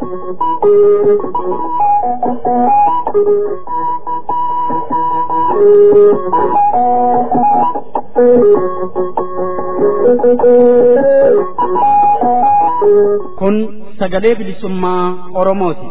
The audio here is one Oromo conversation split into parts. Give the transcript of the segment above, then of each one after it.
Kun sagalee bilisummaa Oromooti.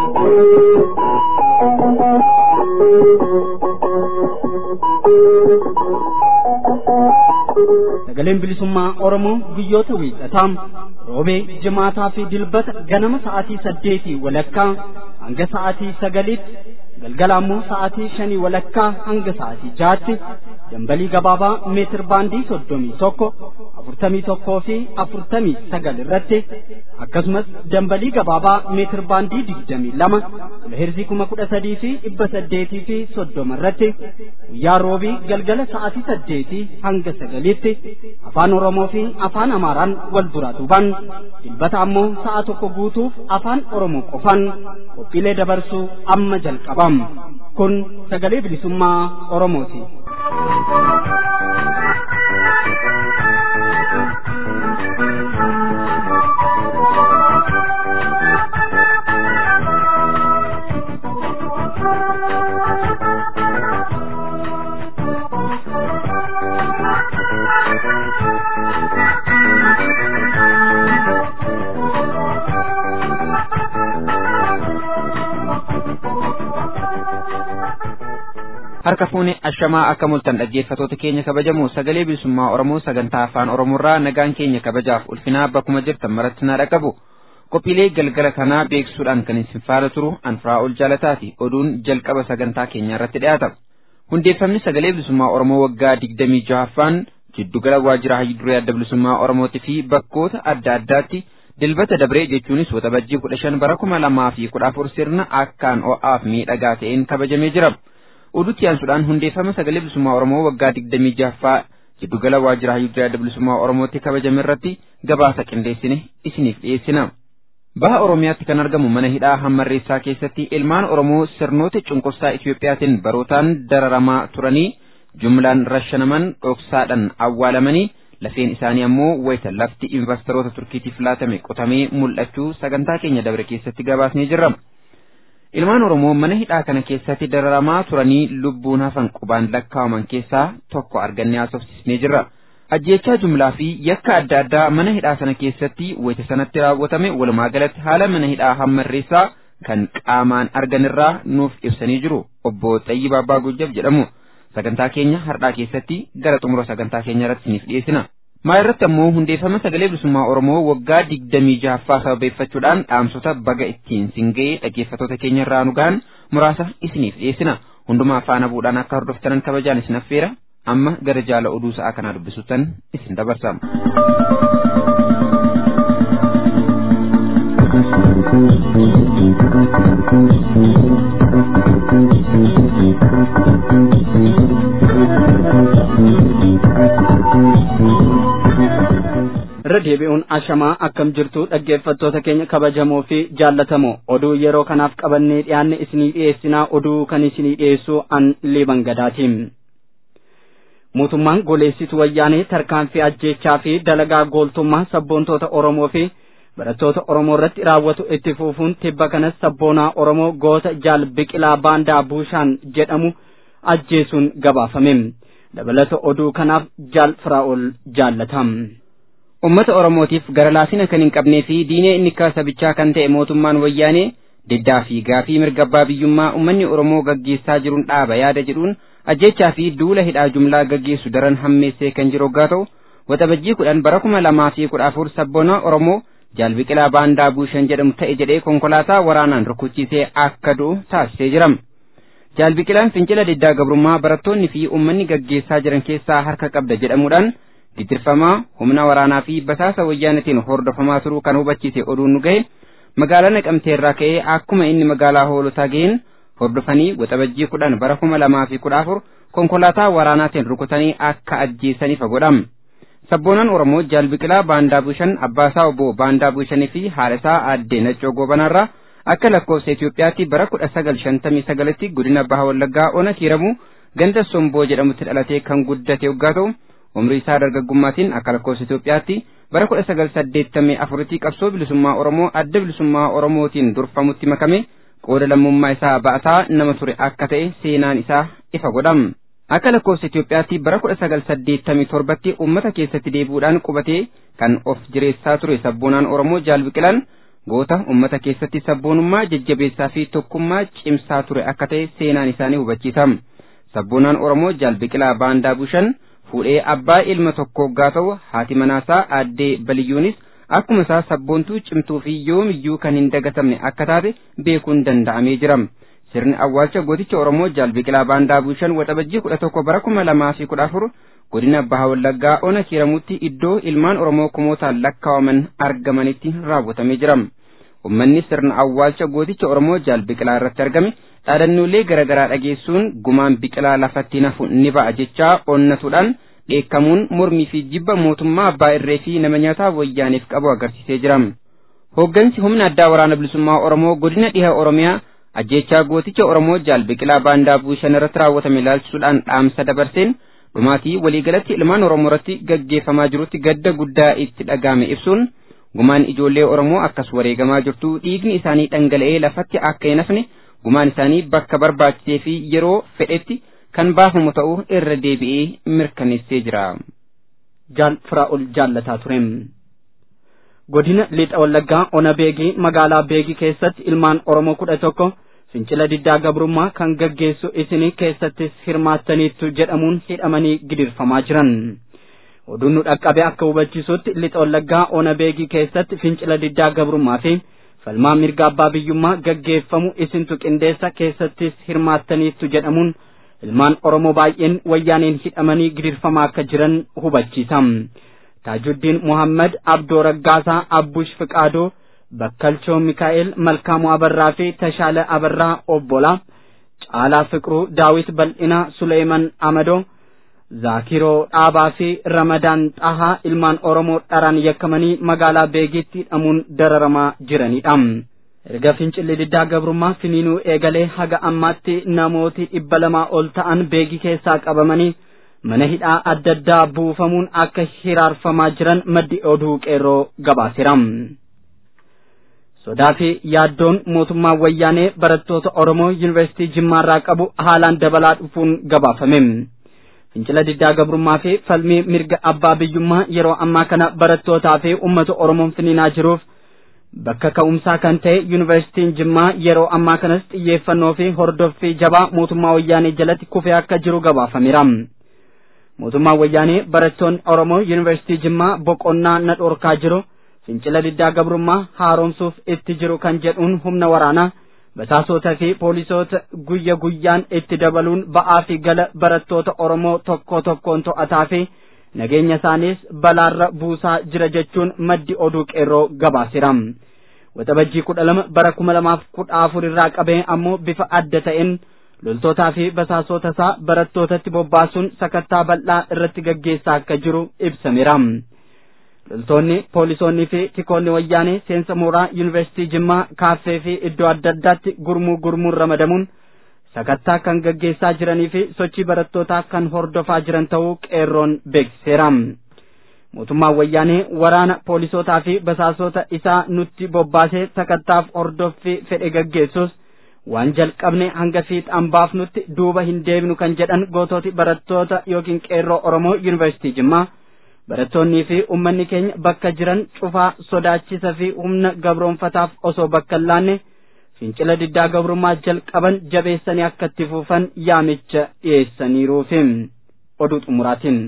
Sagaleen bilisummaa Oromoo guyyoota wiixataa roobee jimaataa fi dilbata ganama sa'aatii saddeetii walakkaa hanga sa'aatii sagaliitti galgala ammoo sa'aatii shanii walakkaa hanga sa'aatii jaatti dambalii gabaabaa meetir baandii soddomii tokko afurtamii tokkoo fi afurtamii sagal irratti akkasumas dambalii gabaabaa meetir baandii digdamii lama kiloheerzii kuma kudha sadii fi dhibba saddeetii fi soddoma irratti guyyaa roobii galgala sa'aatii saddeetii hanga sagaliitti afaan oromoo fi afaan amaaraan wal duraa duubaan dilbata ammoo sa'a tokko guutuuf afaan oromoo qofaan qophiilee dabarsuu amma jalqabam kun sagalee bilisummaa oromooti. harka fuuni ashamaa akka mul'atan dhaggeeffatoota keenya kabajamu sagalee bilisummaa oromoo sagantaa afaan oromoorraa nagaan keenya kabajaaf ulfinaa bakkuma jirtan maratti naa dhaqabu qophiilee galgala kanaa beeksisuudhaan kan isin faana turu anfiraa ol jaalataati oduun jalqaba sagantaa keenyaa irratti dhiyaata hundeeffamni sagalee bilisummaa oromoo waggaa digdamii jahaffaan jiddugala waajjira hayyuduree adda bilisummaa oromootii fi bakkoota adda addaatti dilbata dabree jechuunis waxabajjii kudha shan bara kuma lamaa fi kudha afur sirna akkaan ho'aaf miidhagaa ta'een kabajamee jira. oduutti aansuudhaan hundeeffama sagalee bilisummaa oromoo waggaa digdamii jahaffaa jiddugala waajjira hayyuduree adda bilisummaa oromootti kabajame irratti gabaasa qindeessine isiniif dhiyeessina. Baha Oromiyaatti kan argamu mana hidhaa hammarreessaa keessatti ilmaan Oromoo sirnoota cunqursaa Itiyoophiyaatiin barootaan dararamaa turanii jumlaan rashanaman dhoksaadhaan awwaalamanii lafeen isaanii ammoo wayita lafti investoroota turkiitiif laatame qotamee mul'achuu sagantaa keenya dabre keessatti gabaasnee jirra. Ilmaan Oromoo mana hidhaa kana keessatti dararamaa turanii lubbuun hafan qubaan lakkaa'aman keessaa tokko argannee haasofsiisnee jirra. Ajjeechaa jumlaa fi yakka adda addaa mana hidhaa sana keessatti wayita sanatti raawwatame walumaa galatti haala mana hidhaa hammarreessaa kan qaamaan arganirraa nuuf ibsanii jiru obbo Xayyib Abbaa Gujjab jedhamu. Sagantaa keenya har'aa keessatti gara xumura sagantaa keenya irratti isiniif dhiyeessina. Maa irratti ammoo hundeeffama sagalee bilisummaa Oromoo waggaa digdamii jahaffaa sababeeffachuudhaan dhaamsota baga ittiin singa'ee dhaggeeffatoota keenya irraa nu gahan muraasa isiniif dhiyeessina. Hundumaa faana bu'uudhaan akka hordoftanan kabajaan isin affeera. Amma gara jaala oduu sa'aa kanaa dubbisuutan isin dabarsama. irra deebi'uun ashamaa akkam jirtu dhaggeeffattoota keenya kabajamoo fi jaallatamoo oduu yeroo kanaaf qabannee dhiyaanne isinii dhiyeessinaa oduu kan isinii dhiyeessu an liiban gadaatiin. mootummaan goleessitu wayyaanee tarkaanfii ajjeechaa fi dalagaa gooltummaa sabboontoota oromoo fi barattoota oromoo irratti raawwatu itti fufuun tibba kanas sabboonaa oromoo goota jaal biqilaa baandaa buushaan jedhamu ajjeesuun gabaafame dabalata oduu kanaaf jaal firaa'ol jaallatam. Uummata Oromootiif gara laafina kan hin qabnee fi diinee inni sabichaa kan ta'e mootummaan wayyaanee diddaa fi gaafii mirga abbaa biyyummaa uummanni Oromoo gaggeessaa jiruun dhaaba yaada jedhuun ajjechaa fi duula hidhaa jumlaa gaggeessu daran hammeessee kan jiru yoo ta'u waxabajjii kudhan bara kuma lamaa fi kudha afur sabboonaa Oromoo jaal biqilaa baandaa buushan jedhamu ta'e jedhee konkolaataa waraanaan rukuchiisee akka du'u taasisee jira. Jaal biqilaan fincila diddaa gabrummaa barattoonni fi uummanni gaggeessaa jiran keessaa harka qabda jedhamuudhaan gidirfamaa humna waraanaa fi basaasa wayyaanatiin hordofamaa turuu kan hubachiise oduun nu gahe magaalaa naqamtee irraa ka'ee akkuma inni magaalaa hoolotaa ga'een hordofanii waxabajjii kudhan bara kuma lamaa fi kudha afur konkolaataa waraanaatiin rukutanii akka ajjeesaniif godham. Sabboonaan Oromoo Jaal Biqilaa Baandaa Bushan Abbaasaa Obbo Baandaa Bushanii fi haadhasaa Aaddee Naccoo Goobanaarraa akka lakkoofsa Itoophiyaatti bara kudha sagal shantamii sagalitti godina Baha Wallaggaa Ona Kiiramuu ganda Somboo jedhamutti dhalatee kan guddate yoggaa ta'u umrii isaa dargaggummaatiin akka lakkoofsa Itoophiyaatti bara kudha sagal saddeettamii afuritti qabsoo bilisummaa Oromoo adda bilisummaa Oromootiin durfamutti makame qooda lammummaa isaa ba'ataa nama ture akka ta'e seenaan isaa ifa godham. Akka lakkoofsa Itoophiyaatti bara kudha sagal saddeettamii torbatti uummata keessatti deebi'uudhaan qubatee kan of jireessaa ture sabboonaan Oromoo Jaal Biqilaan goota uummata keessatti sabboonummaa jajjabeessaa fi tokkummaa cimsaa ture akka ta'e seenaan isaanii hubachiisa. Sabboonaan Oromoo Jaal Biqilaa Baandaa Bushan fuudhee abbaa ilma tokko gaa ta'u haati manaasaa aaddee Baliyyuunis akkuma isaa sabboontuu cimtuu fi yoomiyyuu kan hin dagatamne akka taate beekuun danda'amee jira. Sirni awwaalcha gooticha Oromoo Jaal Biqilaa Baandaa Bushan waxabajjii kudha tokko bara kuma lamaa fi kudha afur godina Baha Wallaggaa Ona Kiiramutti iddoo ilmaan Oromoo kumootaan lakkaawaman argamanitti raawwatamee jira. Uummanni sirna awwaalcha gooticha Oromoo Jaal Biqilaa irratti argame dhaadannoolee garaagaraa dhageessuun gumaan biqilaa lafatti nafu ni ba'a jechaa onnatuudhaan dheekkamuun mormii fi jibba mootummaa abbaa irree fi nama nyaataa wayyaaniif qabu agarsiisee jira. Hooggansi humna addaa waraana bilisummaa Oromoo godina dhiha Oromiyaa ajjechaa gooticha Oromoo Jaal Biqilaa Baandaa Bushan irratti raawwatame ilaalchisuudhaan dhaamsa dabarseen dhumaatii waliigalatti ilmaan Oromoo irratti gaggeeffamaa jirutti gadda guddaa itti dhaga'ame ibsuun gumaan ijoollee Oromoo akkas wareegamaa jirtu dhiigni isaanii dhangala'ee lafatti akka hin hafne gumaan isaanii bakka barbaachisee fi yeroo fedhetti kan baafamu ta'uu irra deebi'ee mirkaneessee jira. Jaal Firaa'ol jaallataa ture. Godina Lixa Wallaggaa Ona Beegii magaalaa Beegii keessatti ilmaan Oromoo kudha tokko fincila diddaa gabrummaa kan gaggeessu isinii keessattis hirmaattaniittu jedhamuun hidhamanii gidirfamaa jiran. Oduun nu dhaqqabe akka hubachiisutti Lixa Wallaggaa Ona Beegii keessatti fincila diddaa gabrummaa fi falmaa mirga abbaa biyyummaa gaggeeffamu isintu qindeessa keessattis hirmaattaniittu jedhamuun ilmaan Oromoo baay'een wayyaaneen hidhamanii gidirfamaa akka jiran hubachiisa. Taajuddiin Muhammad Abdoo Raggaasaa Abbush Fiqaadoo Bakkalchoo Mikaa'el Malkaamuu Abarraa fi Tashaala Abarraa Obbolaa Caalaa Fiqruu Daawit Bal'inaa Suleeman Amadoo Zaakiroo Dhaabaa fi Ramadaan Xahaa ilmaan Oromoo dharaan yakkamanii magaalaa Beegitti hidhamuun dararamaa jiranidha. Erga fincilli diddaa gabrummaa finiinuu eegalee haga ammaatti namooti dhibba lamaa ol ta'an beegii keessaa qabamanii mana hidhaa adda addaa buufamuun akka hiraarfamaa jiran maddi oduu qeerroo gabaaseera. Sodaa fi yaaddoon mootummaa wayyaanee barattoota Oromoo Yuunivarsiitii Jimmaarraa qabu haalaan dabalaa dhufuun gabaafame. Fincila diddaa gabrummaa fi falmii mirga abbaa biyyummaa yeroo ammaa kana barattootaa fi uummata Oromoon finiinaa jiruuf bakka ka'umsaa kan ta'e Yuunivarsiitiin Jimmaa yeroo ammaa kanas xiyyeeffannoo fi hordoffii jabaa mootummaa wayyaanee jalatti kufee akka jiru gabaafameera. mootummaan wayyaanee barattoonni Oromoo Yuunivarsiitii Jimmaa boqonnaa na dhorkaa jiru fincila diddaa gabrummaa haaromsuuf itti jiru kan jedhuun humna waraanaa basaasota fi poolisoota guyya guyyaan itti dabaluun ba'aa fi gala barattoota Oromoo tokko tokkoon to'ataa fi nageenya isaaniis balaarra buusaa jira jechuun maddi oduu qeerroo gabaaseera. Waxabajjii kudha lama bara kuma lamaaf kudha afur irraa qabee ammoo bifa adda ta'een loltootaa fi basaasota isaa barattootatti bobbaasuun sakattaa bal'aa irratti gaggeessaa akka jiru ibsameera. Loltoonni, poolisoonni fi tikoonni wayyaanee seensa mooraa yuunivarsiitii Jimmaa kaaffee fi iddoo adda addaatti gurmuu gurmuun ramadamuun sakattaa kan gaggeessaa jiranii fi sochii barattootaa kan hordofaa jiran ta'uu qeerroon beeksiseera. Mootummaan wayyaanee waraana poolisootaa fi basaasota isaa nutti bobbaasee sakattaaf hordoffii fedhe gaggeessus waan jalqabne hanga fiixaan baafnutti duuba hin deebinu kan jedhan gootooti barattoota yookiin qeerroo Oromoo Yuunivarsiitii Jimmaa barattoonnii fi uummanni keenya bakka jiran cufaa sodaachisa fi humna gabroonfataaf osoo bakka hin laanne fincila diddaa gabrummaa jalqaban jabeessanii akka itti fufan yaamicha dhiyeessaniiruufi oduu xumuraatiin.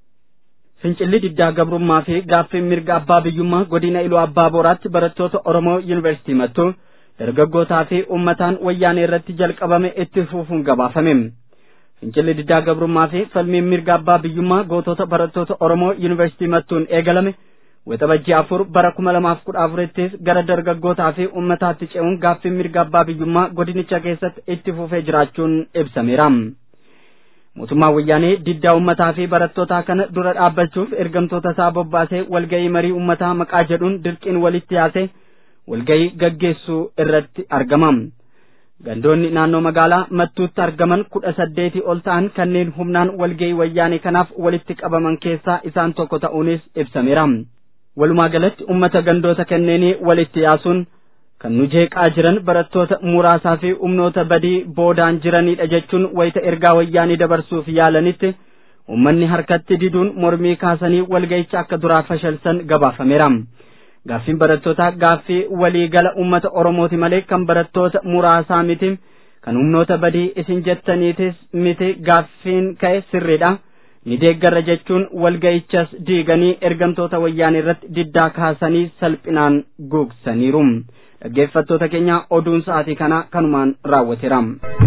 Fincilli diddaa gabrummaa fi gaaffiin mirga abbaa biyyummaa godina iluu abbaa booraatti barattoota Oromoo Yuunivarsiitii mattuu dargaggootaa fi uummataan wayyaanee irratti jalqabame itti fufuun gabaafame. Fincilli diddaa gabrummaa fi falmiin mirga abbaa biyyummaa gootota barattoota Oromoo Yuunivarsiitii mattuun eegalame waxabajjii afur bara kuma lamaaf kudha afurittis gara dargaggootaa fi uummataatti ce'uun gaaffiin mirga abbaa biyyummaa godinicha keessatti itti fufee jiraachuun ibsameera. Mootummaan wayyaanee diddaa uummataa fi barattootaa kana dura dhaabbachuuf ergamtoota isaa bobbaasee walga'ii marii uummataa maqaa jedhuun dirqiin walitti yaasee walga'ii gaggeessuu irratti argama. Gandoonni naannoo magaalaa mattuutti argaman kudha saddeetii ol ta'an kanneen humnaan walga'ii wayyaanee kanaaf walitti qabaman keessaa isaan tokko ta'uunis ibsameera. walumaa galatti ummata gandoota kanneenii walitti yaasuun kan nu jeeqaa jiran barattoota muraasaa fi humnoota badii boodaan jiranidha jechuun wayita ergaa wayyaanii dabarsuuf yaalanitti ummanni harkatti diduun mormii kaasanii walga'icha akka duraa fashalsan gabaafameera. Gaaffiin barattootaa gaaffii waliigala ummata Oromooti malee kan barattoota muraasaa miti. Kan humnoota badii isin jettaniitis miti gaaffiin ka'e sirriidha. Ni deeggarra jechuun walga'ichas diiganii ergamtoota wayyaanii irratti diddaa kaasanii salphinaan guugsaniiru. Dhaggeeffattoota keenya oduun sa'aatii kana kanumaan raawwateera.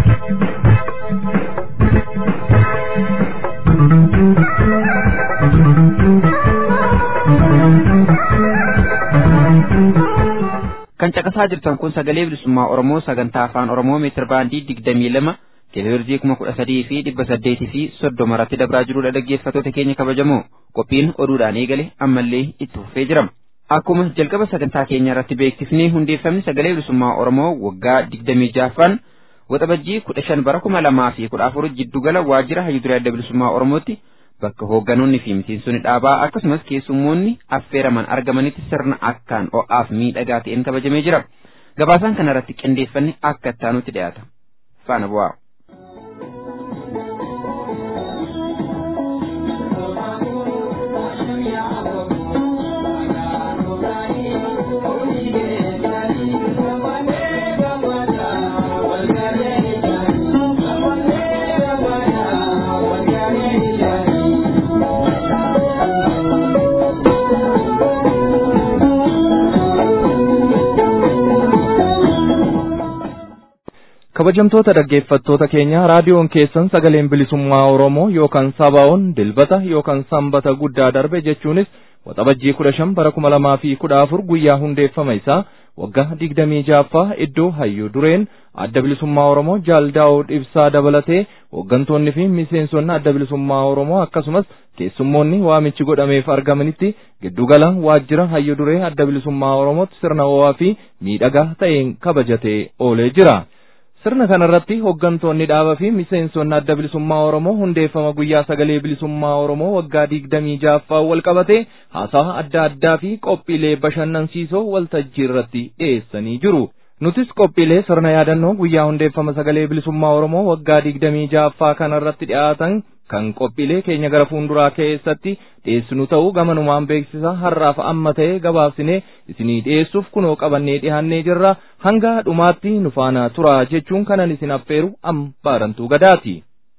kan caqasaa jirtan kun sagalee bilisummaa oromoo sagantaa afaan oromoo meetir baandii digdamii lama teelevirzii kuma kudha sadii fi dhibba saddeetii fi soddoma irratti dabraa jirudha dhaggeeffattoota keenya kabajamoo qophiin oduudhaan eegale ammallee itti fufee jirama. Akkuma jalqaba sagantaa keenya irratti beeksifnee hundeeffamni sagalee bilisummaa oromoo waggaa digdamii jaaffaan waxabajjii kudha shan bara kuma lamaa fi kudha afur jiddugala waajjira hayyuduree adda bilisummaa oromootti bakka hoogganoonni fi miseensonni dhaabaa akkasumas keessummoonni affeeraman argamanitti sirna akkaan ho'aaf miidhagaa ta'een kabajamee jira. Gabaasaan kana irratti qindeeffanne akka ittaanutti dhiyaata. Faana bu'aa. kabajamtoota dhaggeeffattoota keenya raadiyoon keessan sagaleen bilisummaa oromoo yookaan sabaa'oon dilbata yookaan sanbata guddaa darbe jechuunis waxabajjii kudha shan bara kuma lamaa fi kudha afur guyyaa hundeeffama isaa waggaa digdamii jaaffaa iddoo hayyuu dureen adda bilisummaa oromoo jaaldaa'oo ibsaa dabalatee hooggantoonni fi miseensonni adda bilisummaa oromoo akkasumas keessummoonni waamichi godhameef argamanitti giddugala waajjira hayyuu duree adda bilisummaa oromootti sirna ho'aa fi miidhagaa ta'een kabajatee oolee jira. sirna kanarratti hooggantoonni dhaaba fi miseensonni adda bilisummaa oromoo hundeeffama guyyaa sagalee bilisummaa oromoo waggaa digdamii jaaffaa wal qabate haasaa adda addaa fi qophiilee bashannansiisoo waltajjii irratti dhiyeessanii jiru. Nutis qophiilee sirna yaadannoo guyyaa hundeeffama sagalee bilisummaa oromoo waggaa digdamii jaaffaa kanarratti dhiyaatan kan qophiilee keenya gara fuulduraa keessatti dhiyeessinu ta'uu gamanumaan beeksisa har'aaf amma ta'e gabaabsinee isinii dhiyeessuuf kunoo qabannee dhiyaannee jirra hanga dhumaatti nu faana tura jechuun kanan isin affeeru am baarantuu gadaati.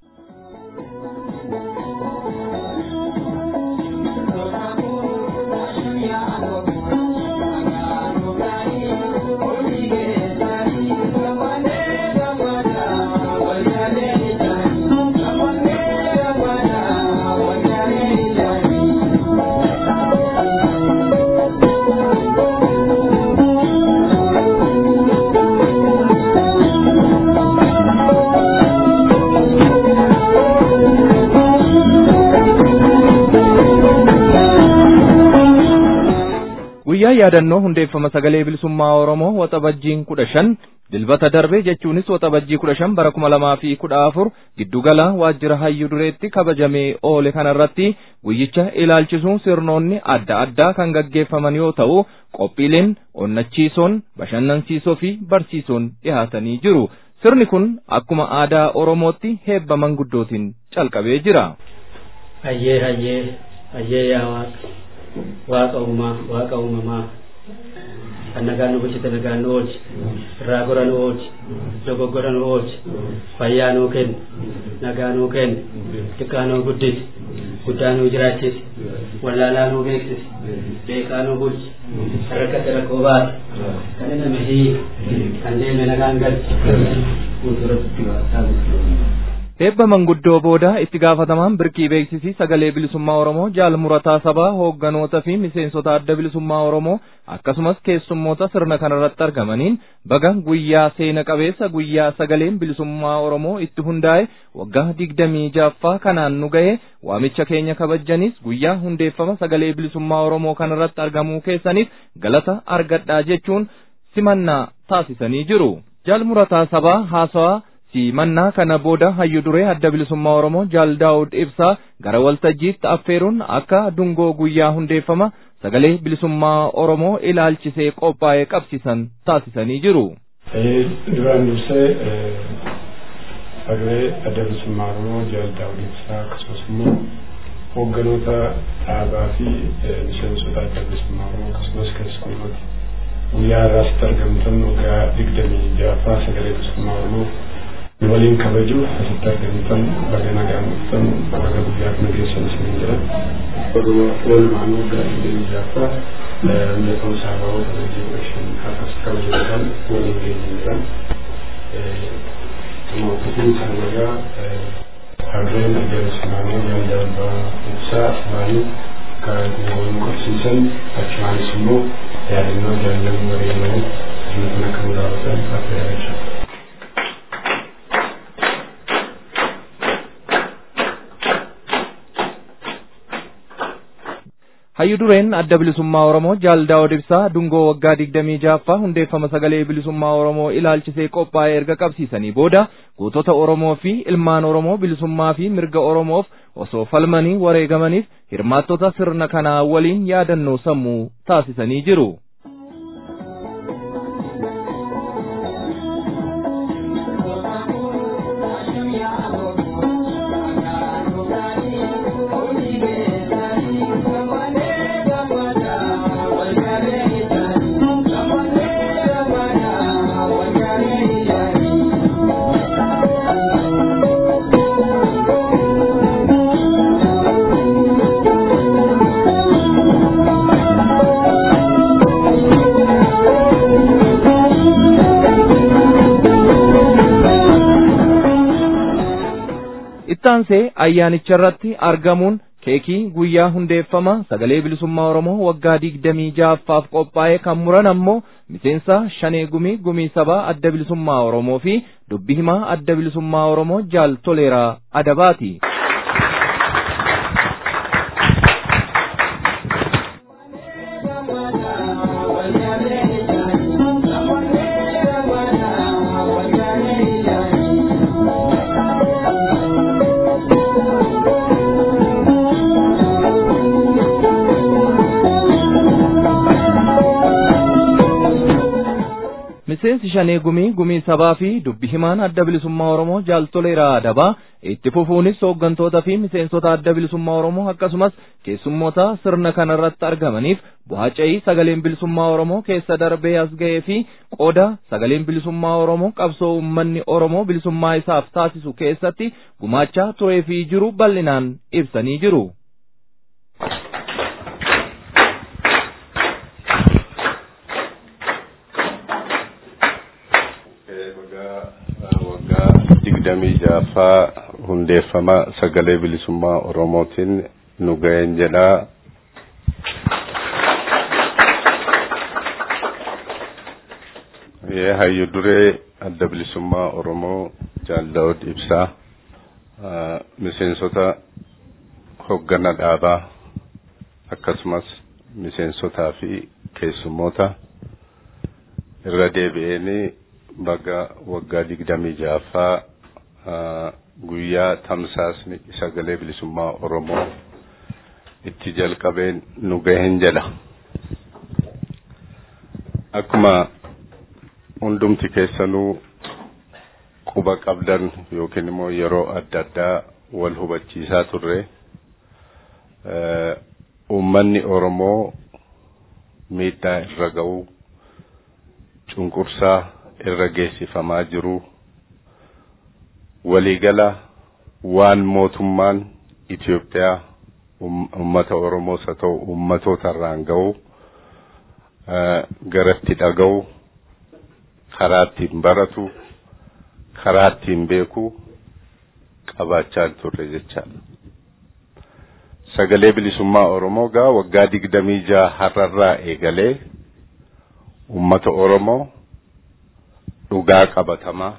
guyyaa yaadannoo hundeeffama sagalee bilisummaa oromoo waxabajjiin kudha shan dilbata darbe jechuunis waxabajjii kudha shan bara kuma lamaa fi kudha afur giddugala waajjira hayyuu dureetti kabajamee oole kanarratti guyyicha ilaalchisuun sirnoonni adda addaa kan gaggeeffaman yoo ta'u qophiileen onnachiisoon bashannansiisoo fi barsiisoon dhihaatanii jiru sirni kun akkuma aadaa oromootti heebba manguddootiin calqabee jira. Hayyee hayyee hayyee yaa waaqa. waaqa uumaa waaqa uumamaa kan nagaan nu bulchite nagaan nu oolchi irraa gora nu oolchi dogoggora nu oolchi fayyaa nuu kenni nagaa nuu kenni xiqqaa nuu guddisi guddaa nuu jiraachisi wallaalaa nuu beeksisi beekaa nuu bulchi rakkate rakkoo baase kan inni hiiki kan deeme nagaan galchi fuulduratti Eebba manguddoo booda itti gaafatamaan birkii beeksisii sagalee bilisummaa Oromoo jaal murataa sabaa hoogganoota fi miseensota adda bilisummaa Oromoo akkasumas keessummoota sirna kanarratti argamaniin baga guyyaa seena qabeessa guyyaa sagaleen bilisummaa Oromoo itti hundaa'e waggaa digdamii jaaffaa kanaan nu ga'e waamicha keenya kabajanis guyyaa hundeeffama sagalee bilisummaa Oromoo kanarratti argamuu keessaniif galata argadhaa jechuun simannaa taasisanii jiru. Jaal murataa sabaa haasawaa simannaa kana booda hayyu duree adda bilisummaa Oromoo Jaal Daawud Ibsaa gara waltajjiitti affeeruun akka dungoo guyyaa hundeeffama sagalee bilisummaa Oromoo ilaalchisee qophaa'ee qabsiisan taasisanii jiru. Duraan dursee sagalee adda bilisummaa Oromoo Jaal Daawud Ibsaa akkasumas immoo hoogganoota dhaabaa fi miseensota adda bilisummaa Oromoo akkasumas keessummoota guyyaa irraasitti argamtan waggaa digdamii ja'affaa sagalee bilisummaa Oromoo nu waliin kabajuuf asitti argamtan baga nagaan dhuftan baga guyyaa kana geessan isiniin jedhan walumaan waggaa digdamii ja'affaa hundeeffama saabawoo kabajii kudha shan har'as kabajuudhaan waliin geenye jedhan mootiin isaan nagaa harreen adda bilisummaa Oromoo yaada abbaa ibsaa isaanii kan waliin qabsiisan achumaanis immoo yaadannoo jaalalanii wareegaman sirna kana kan raawwatan akka yaadachaa Hayyu dureen adda bilisummaa Oromoo Jaal Daawud Ibsaa dungoo waggaa digdamii ja'affaa hundeeffama sagalee bilisummaa Oromoo ilaalchisee qophaa'ee erga qabsiisanii booda gootota Oromoo fi ilmaan Oromoo bilisummaa fi mirga Oromoof osoo falmanii wareegamaniif hirmaattota sirna kanaa waliin yaadannoo sammuu taasisanii jiru. ittaansee ayyaanicha irratti argamuun keekii guyyaa hundeeffama sagalee bilisummaa Oromoo waggaa digdamii ja'affaaf qophaa'e kan muran ammoo miseensa shanee gumii gumii sabaa adda bilisummaa Oromoo fi dubbi himaa adda bilisummaa Oromoo jaal toleeraa adabaati. miseensi shanee gumii gumii sabaa fi dubbi himaan adda bilisummaa Oromoo jaal toleeraa adabaa itti fufuunis hooggantoota fi miseensota adda bilisummaa Oromoo akkasumas keessummoota sirna kanarratti argamaniif bu'aaca'ii sagaleen bilisummaa Oromoo keessa darbee as ga'ee fi qooda sagaleen bilisummaa Oromoo qabsoo uummanni Oromoo bilisummaa isaaf taasisu keessatti gumaachaa turee fi jiru bal'inaan ibsanii jiru. digdamii ja'affaa hundeeffama sagalee bilisummaa oromootiin nu ga'een jedhaa hayyu duree adda bilisummaa oromoo jaal daawud ibsaa miseensota hoggana dhaabaa akkasumas miseensotaa fi keessummoota irra deebi'eenii baga waggaa digdamii ja'affaa guyyaa tamsaasni sagalee bilisummaa Oromoo itti jalqabeen nu gaheen jedha. Akkuma hundumti keessanuu quba qabdan yookiin immoo yeroo adda addaa wal hubachiisaa turre uummanni Oromoo miidhaa irra ga'uu cunqursaa irra geessifamaa jiru waliigala waan mootummaan Itoophiyaa uummata Oromoos haa ta'u uummatoota irraan ga'u garatti dhaga'u karaa ittiin baratu karaa ittiin beeku qabaachaa turre jechaadha. Sagalee bilisummaa Oromoo gaa waggaa digdamii jaha har'arraa eegalee uummata Oromoo dhugaa qabatamaa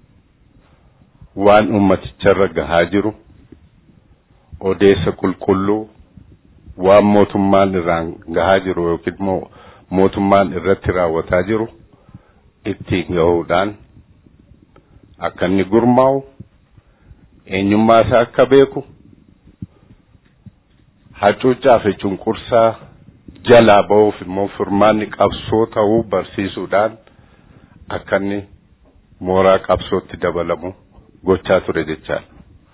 waan ummaticharra gahaa jiru odeessa qulqulluu waan mootummaan irraan gahaa jiru yookiin immoo mootummaan irratti raawwataa jiru ittiin gahuudhaan akka inni gurmaa'u eenyummaa isaa akka beeku hacuuccaa fi cunqursaa jalaa ba'uuf immoo furmaanni qabsoo ta'uu barsiisuudhaan akka inni mooraa qabsootti dabalamu gochaa ture jechaadha.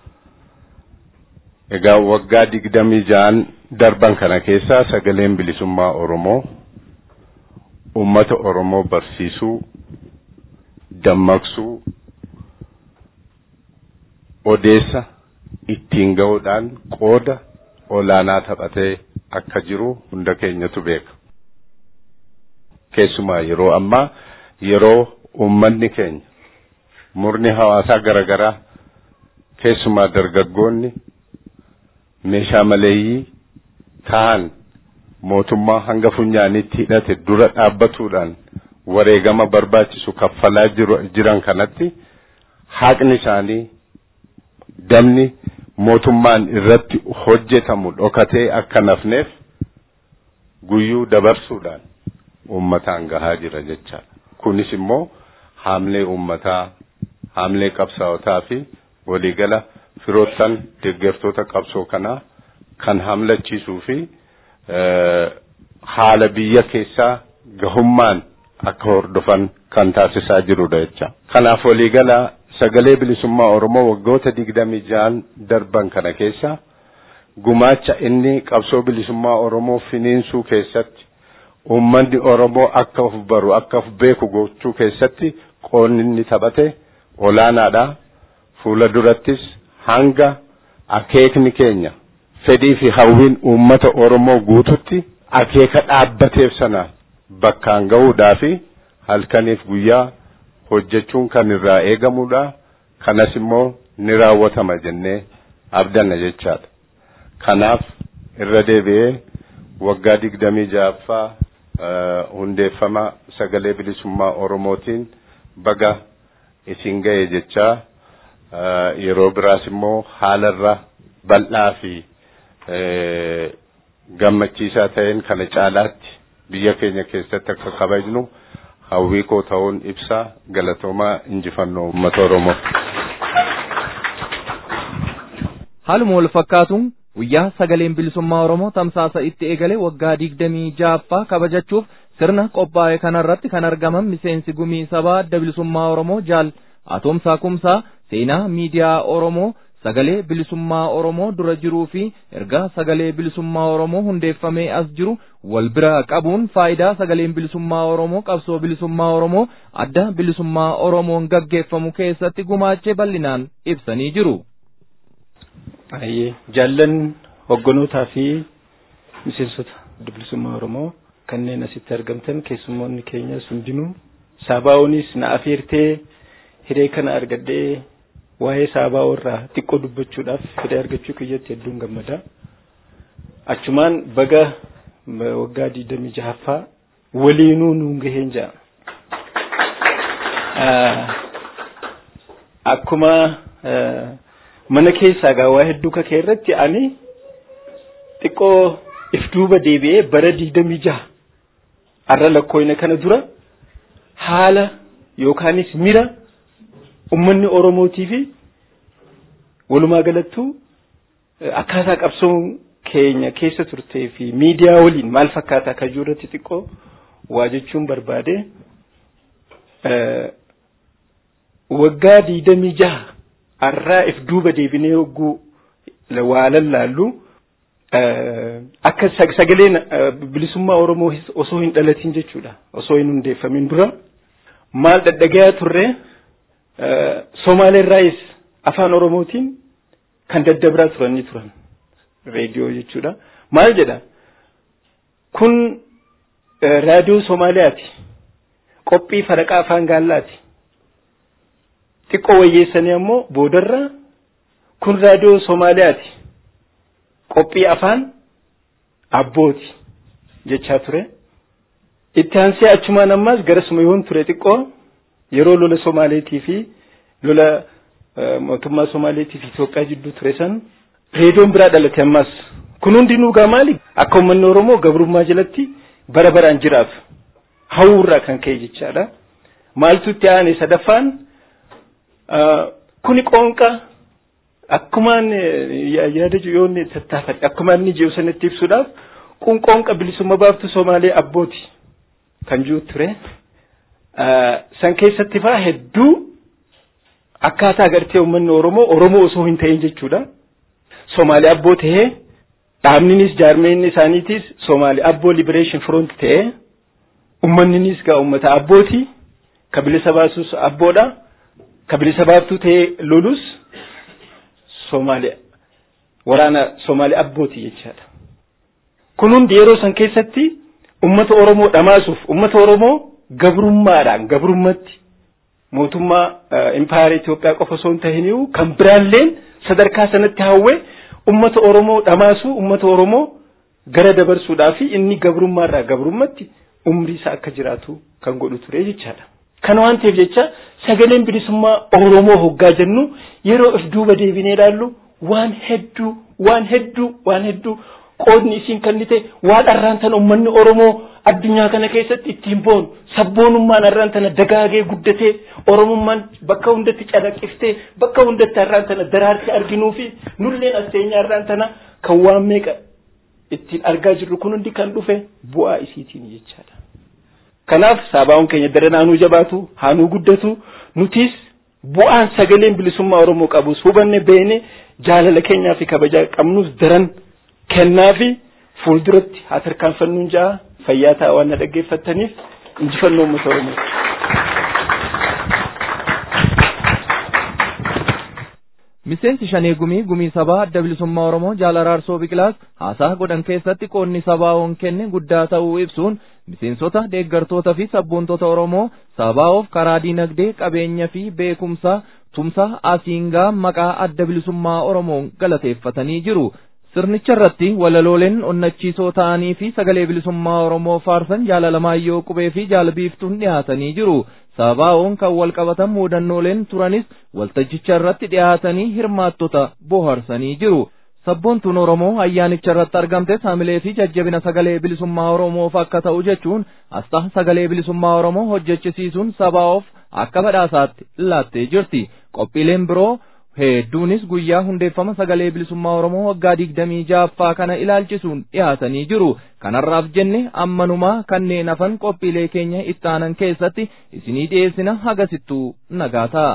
Egaa waggaa digdamii ja'an darban kana keessaa sagaleen bilisummaa Oromoo uummata Oromoo barsiisuu, dammaqsuu, odeessa ittiin ga'uudhaan qooda olaanaa taphatee akka jiru hunda keenyatu beeka. Keessumaa yeroo ammaa yeroo uummanni keenya murni hawaasaa garaagaraa keessumaa dargaggoonni meeshaa maleeyyii ta'an mootummaa hanga funyaanitti hidhate dura dhaabbatuudhaan wareegama barbaachisu kaffalaa jiran kanatti haqni isaanii damni mootummaan irratti hojjetamu dhokatee akka nafneef guyyuu dabarsuudhaan uummataan gahaa jira jechaadha. Kunis immoo haamlee uummataa, haamlee qabsaa'otaa fi waliigala firoottan deeggartoota qabsoo kanaa kan hamlachiisuu fi haala biyya keessaa gahummaan akka hordofan kan taasisaa jirudha jecha. Kanaaf waliigala sagalee bilisummaa Oromoo waggoota digdamii ja'an darban kana keessa gumaacha inni qabsoo bilisummaa Oromoo finiinsuu keessatti uummanni Oromoo akka of baru akka of beeku gochuu keessatti qoonni inni taphate olaanaadha. Fuula durattis hanga akeekni keenya fedhii fi hawwiin uummata Oromoo guututti akeeka dhaabbateef sana bakkaan ga'uudhaa fi halkaniif guyyaa hojjechuun kan irraa eegamudha. Kanas immoo ni raawwatama jennee abdanna jechaadha. Kanaaf irra deebi'ee waggaa digdamii ja'affaa hundeeffama sagalee bilisummaa Oromootiin baga isin ga'e jechaa yeroo biraas immoo haalarra bal'aa fi gammachiisaa ta'een kana caalaatti biyya keenya keessatti akka kabajnu hawwii koo ta'uun ibsa galatoomaa injifannoo uummata Oromoo. Haaluma wal fakkaatuun guyyaa sagaleen bilisummaa Oromoo tamsaasa itti eegale waggaa digdamii ja'affaa kabajachuuf sirna qophaa'e kanarratti kan argaman miseensi gumii sabaa adda bilisummaa Oromoo jaal Atoomsaa Kumsaa seenaa miidiyaa Oromoo sagalee bilisummaa Oromoo dura jiruu fi erga sagalee bilisummaa Oromoo hundeeffamee as jiru wal bira qabuun faayidaa sagaleen bilisummaa Oromoo qabsoo bilisummaa Oromoo adda bilisummaa Oromoon gaggeeffamu keessatti gumaachee bal'inaan ibsanii jiru. Baay'ee jaallan hogganootaa fi miseensota adda bilisummaa Oromoo kanneen asitti argamtan keessummoonni keenya hundinuu saabaa'oonis na afeertee hiree kana argadhee waa'ee saabaa'oo irraa xiqqoo dubbachuudhaaf hiree argachuu kiyyatti hedduun gammada. Achumaan baga waggaa digdamii jahaffaa waliinuu nuun gaheen ja'a. Akkuma mana keessaa gaa waa hedduu kakee irratti ani xiqqoo if duuba deebi'ee bara digdamii jaha har'a lakkooyna kana dura haala yookaanis mira ummanni Oromootii fi walumaa galattuu akkaataa qabsoon keenya keessa turtee fi miidiyaa waliin maal fakkaataa akka jiru irratti xiqqoo waa jechuun barbaade waggaa digdamii jaha har'aa if duuba deebinee hogguu waa lallaallu akka sagaleen bilisummaa Oromoo osoo hin dhalatin jechuudha osoo hin hundeeffamin dura maal dhadhagayaa turre Somaaleerraayis afaan Oromootiin kan daddabraa turanii turan reediyoo jechuudha. Maal jedha? Kun raadiyoo Somaaliyaati. Qophii faraqaa afaan gaallaati. Xiqqoo wayyeessanii ammoo boodarra kun raadiyoo Somaaliyaati. Qophii afaan abbooti jechaa ture. Itti aansee achumaan ammaas garasuma yoon ture xiqqoo yeroo lola Somaaleetii fi lola mootummaa Somaaleetii fi Itoophiyaa jidduu ture san reediyoon biraa dhalate ammas kun hundinuu gaa maali akka uummanni Oromoo gabrummaa jalatti bara baraan jiraaf hawwurraa kan ka'e jechaadha. Maaltu itti aane sadaffaan kuni qoonqa akkumaan yaada yoonni tattaafate akkumaan inni jiru sanatti ibsuudhaaf kun qoonqa bilisummaa baaftuu Somaalee abbooti kan jiru ture. San keessatti faa hedduu akkaataa agartee uummanni Oromoo Oromoo osoo hin ta'in jechuudha. Somaalee abboo ta'ee dhaabninis jaarmeenni isaaniitis Somaalee abboo Liberation Front ta'ee uummanninis gaa uummata abbooti ka bilisa baasus abboodha ka bilisa baaftuu ta'ee lolus Somaalee waraana Somaalee abbooti jechaadha. Kun hundi yeroo san keessatti uummata Oromoo dhamaasuuf uummata Oromoo gabrummaadhaan gabrummatti mootummaa impaayera Itoophiyaa qofa osoo hin ta'iniyyuu kan biraalleen sadarkaa sanatti hawwee ummata Oromoo dhamaasuu ummata Oromoo gara dabarsuudhaa fi inni gabrummaarraa gabrummatti umrii isaa akka jiraatu kan godhu ture jechaadha. Kana waan ta'eef jecha sagaleen bilisummaa Oromoo hoggaa jennu yeroo if duuba deebinee ilaallu waan hedduu waan hedduu waan hedduu qoodni isiin kennite waan arraan tana ummanni Oromoo addunyaa kana keessatti ittiin boonu sabboonummaan arraan tana dagaagee guddatee Oromummaan bakka hundatti calaqqiftee bakka hundatti arraan tana daraartee arginuu fi nulleen asteenya arraan tana kan waan meeqa ittiin argaa jirru kun hundi kan dhufe bu'aa isiitiin jechaadha. Kanaaf saabaa'uun keenya daranaanuu jabaatu haanuu guddatu nutis bu'aan sagaleen bilisummaa Oromoo qabus hubanne beene jaalala keenyaa fi kabajaa qabnus daran kennaa fi fuulduratti haa tarkaanfannuun ja'a fayyaa ta'a waan na dhaggeeffattaniif injifannoo uummata Oromoo. Miseensi shanee gumii gumii sabaa adda bilisummaa Oromoo jaal araarsoo biqilaas haasaa godhan keessatti qoonni sabaa'oon kenne guddaa ta'uu ibsuun miseensota deeggartoota fi sabboontota Oromoo sabaa'oof karaa diinagdee qabeenya fi beekumsa tumsa asiingaa maqaa adda bilisummaa Oromoon galateeffatanii jiru. Sirnicha irratti walalooleen onnachiisoo ta'anii fi sagalee bilisummaa Oromoo faarsan jaalalamayyoo qubee fi jaalbiiftuun dhiyaatanii jiru. Sabaa'oon kan wal qabatan muudannooleen turanis waltajjicha irratti dhiyaatanii hirmaattota bohaarsanii jiru. Sabboontuun Oromoo ayyaanicha irratti argamte saamilee fi jajjabina sagalee bilisummaa Oromoof akka ta'u jechuun asxaa sagalee bilisummaa Oromoo hojjechisiisuun sabaa'oof akka badhaasaatti laattee jirti. Qophiileen biroo hedduunis guyyaa hundeeffama sagalee bilisummaa Oromoo waggaa digdamii ja'affaa kana ilaalchisuun dhiyaatanii jiru. Kanarraaf jenne ammanumaa kanneen hafan qophiilee keenya ittaanan keessatti isinii dhiyeessina hagasittuu nagaa ta'a.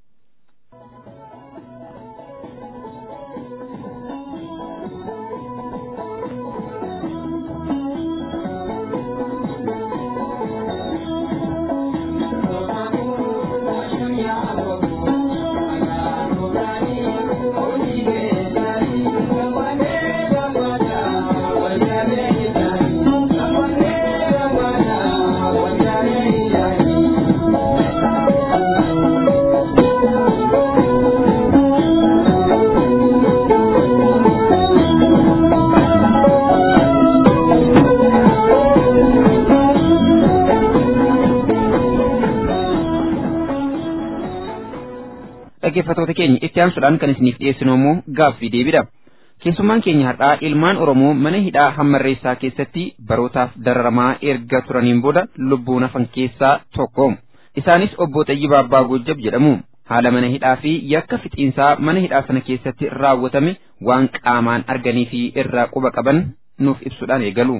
dhaggeeffattoota keenya itti aansuudhaan kan isiniif dhiyeessinu immoo gaaffii deebidha. Keessummaan keenya har'aa ilmaan Oromoo mana hidhaa hammarreessaa keessatti barootaaf dararamaa erga turaniin booda lubbuun hafan keessaa tokko. Isaanis obbo Xayyibaa Abbaa Goojjab jedhamu. Haala mana hidhaa fi yakka fixiinsaa mana hidhaa sana keessatti raawwatame waan qaamaan arganii fi irraa quba qaban nuuf ibsuudhaan eegalu.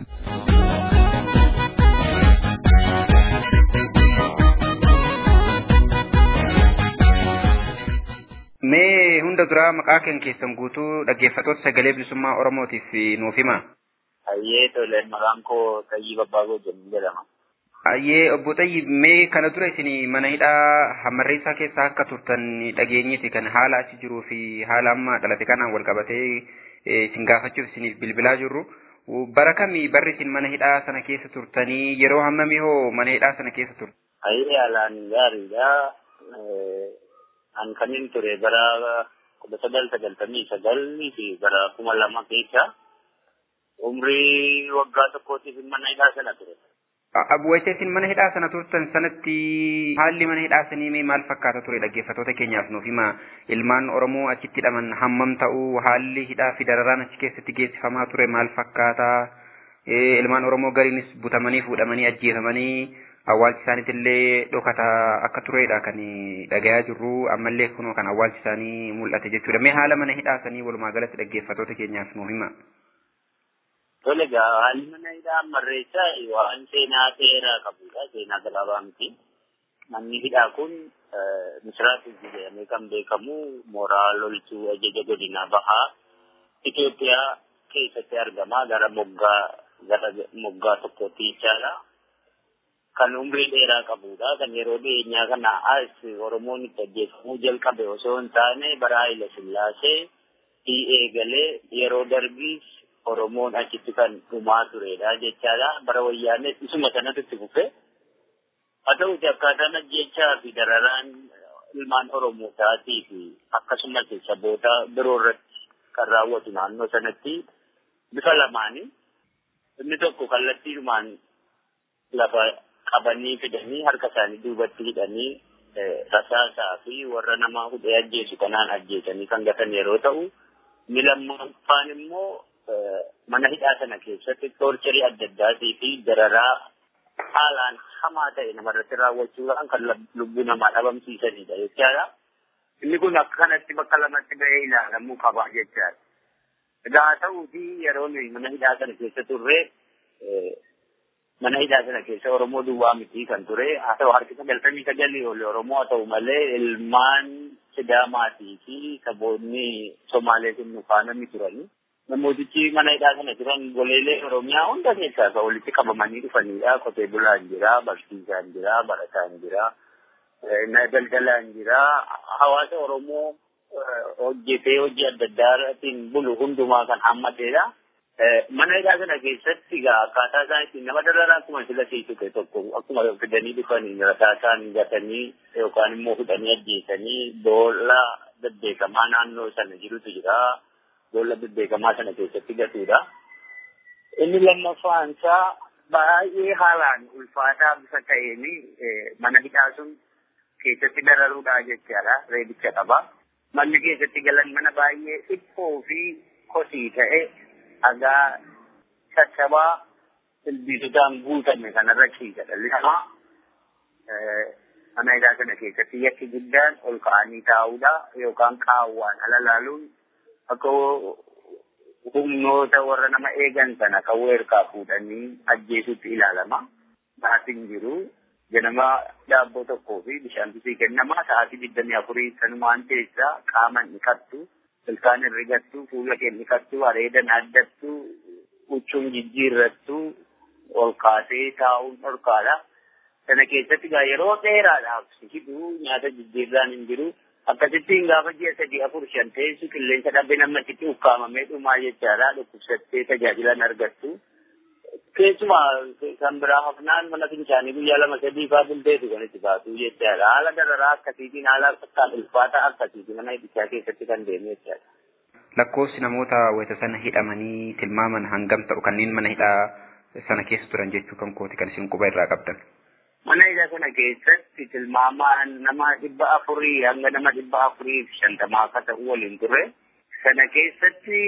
Mee hunda duraa maqaa kan keessan guutuu dhaggeeffattoota sagalee bilisummaa Oromootiif nuuf hima. Hayyee tole maqaan koo Tayyib Abbaa Goojjab jedhama. Hayyee obbo Tayyib mee kana dura isin mana hidhaa hammarreessaa keessa akka turtan dhageenyiti kan haala achi jiruu fi haala amma dhalate kanaan wal qabatee isin gaafachuuf isiniif bilbilaa jirru. Bara kamii barri isin mana hidhaa sana keessa turtanii yeroo hammamii hoo mana hidhaa sana keessa turtan? Hayyee haalaan gaariidha. an kanin ture bara kudha sagal sagaltamii sagalii fi bara kuma lama keessa umrii waggaa tokkootiif mana hidhaa sana ture. Wayita isin mana hidhaa sana turtan sanatti haalli mana hidhaa sanii mee maal fakkaata ture dhaggeeffattoota keenyaaf nuuf hima ilmaan Oromoo achitti hidhaman hammam ta'uu haalli hidhaa fi dararaan achi keessatti geessifamaa ture maal fakkaata ilmaan Oromoo gariinis butamanii fuudhamanii ajjeefamanii awwaalchi isaaniitillee dhokataa akka turedha kan dhagayaa jirru ammallee kunoo kan awwaalchi isaanii mul'ate jechuudha. Mee haala mana hidhaa sanii walumaa galatti dhaggeeffattoota keenyaaf nuu hima. Tole egaa haalli mana hidhaa marreessaa waan seenaa dheeraa qabudha. Seenaa gabaabaa miti. Manni hidhaa kun misiraatu jedhamee kan beekamu mooraa loltuu ajaja godina bahaa Itoophiyaa keessatti argama gara moggaa gara moggaa tokkotti jechaadha. Kan umrii dheeraa qabudha. Kan yeroo dhiyeenyaa kana as Oromoon itti ajjeefamuu jalqabe osoo hin taane bara Haayila Sillaasee eegalee yeroo darbiis Oromoon achitti kan dhumaa turedha jechaadha. Bara wayyaanee isuma sanatu itti fufe. Haa ta'uti akkaataan ajjechaa fi dararaan ilmaan Oromootaa fi akkasumas saboota biroo irratti kan raawwatu naannoo sanatti bifa lamaani. Inni tokko kallattiidhumaan lafa qabanii fidanii harka isaanii duubatti hidhanii rasaasaa fi warra nama hudhee ajjeesu kanaan ajjeesanii kan gatan yeroo ta'u, inni lammaffaan immoo mana hidhaa sana keessatti toorcharii adda addaatii fi dararaa haalaan hamaa ta'e namarratti raawwachuudhaan kan lubbuu namaa dhabamsiisanidha jechaadha. Inni kun akka kanatti bakka lamatti ba'ee ilaalamuu qaba jechaadha. Egaa haa ta'uutii yeroo nuyi mana hidhaa sana keessa turre mana hidhaa sana keessa Oromoo duwwaa miti kan ture. Haa ta'u harki sagaltamii sagalii oli Oromoo haa ta'u malee ilmaan Sidaamaatii fi saboonni Somaalee sun nu faana ni turani. Namootichi mana hidhaa sana jiran goleelee Oromiyaa hunda keessaa kan walitti qabamanii dhufanidha. Qotee bulaan jira, barsiisaan jira, barataan jira, daldalaan jira. Hawaasa Oromoo hojjetee hojii adda addaatiin bulu hundumaa kan hammatedha. Mana hidhaa sana keessatti egaa akkaataa isaan ittiin nama dararaa akkuma sila siisuke tokko akkuma fidanii dhufanii rasaasaan gatanii yookaan immoo fudhanii ajjeesanii boolla bebbeekamaa naannoo sana jirutu jira. Boolla bebbeekamaa sana keessatti gatuudha. Inni lammaffaan isaa baay'ee haalaan ulfaataa bifa ta'een mana hidhaa sun keessatti dararuudha jechaadha. Reebicha qaba. Manni keessatti galan mana baay'ee dhiphoo fi kosii ta'e dhagaa caccabaa ilbiisotaan guutame kanarra ciisa dhalli namaa. Mana hidhaa sana keessatti yakki guddaan ol ka'anii taa'uudha yookaan qaawwaan ala laaluun akka humnoota warra nama eegan sana kan weerkaa fuudhanii ajjeesutti ilaalama. Baatiin jiru ganama daabboo tokkoo fi bishaan sii kennama sa'aatii digdamii afurii sanumaan keessaa qaaman dhiqattu ilkaan herregattu fuula kee dhiqattu areedan addattu huccuun jijjiirrattu ol kaasee taa'uun dhorkaadha. Sana keessatti gaa yeroo dheeraadhaaf si hidhuu nyaata jijjiirraan hin jiru. Akkasittiin gaafa ji'a sadii afur shan teessu qilleensa dhabee namatti ukkaamamee dhumaa jechaadha. Dhukkubsattee tajaajilan argattu. Keessumaa kan biraa hafnaan mana fincaanii guyyaa lama sadii faa bulteetu kan itti baatu jechaadha. Haala dararaa akkasiitiin haala akkaan ulfaataa akkasiitiin mana hidhichaa keessatti kan deemu jechaadha. Lakkoofsi namoota wayita sana hidhamanii tilmaaman hangam ta'u kanneen mana hidhaa sana keessa turan jechuu kan kooti kan isin quba irraa qabdan. Mana hidhaa sana keessatti tilmaamaan nama dhibba afurii hanga nama dhibba afurii fi shantamaa akka ta'u waliin turre. Sana keessatti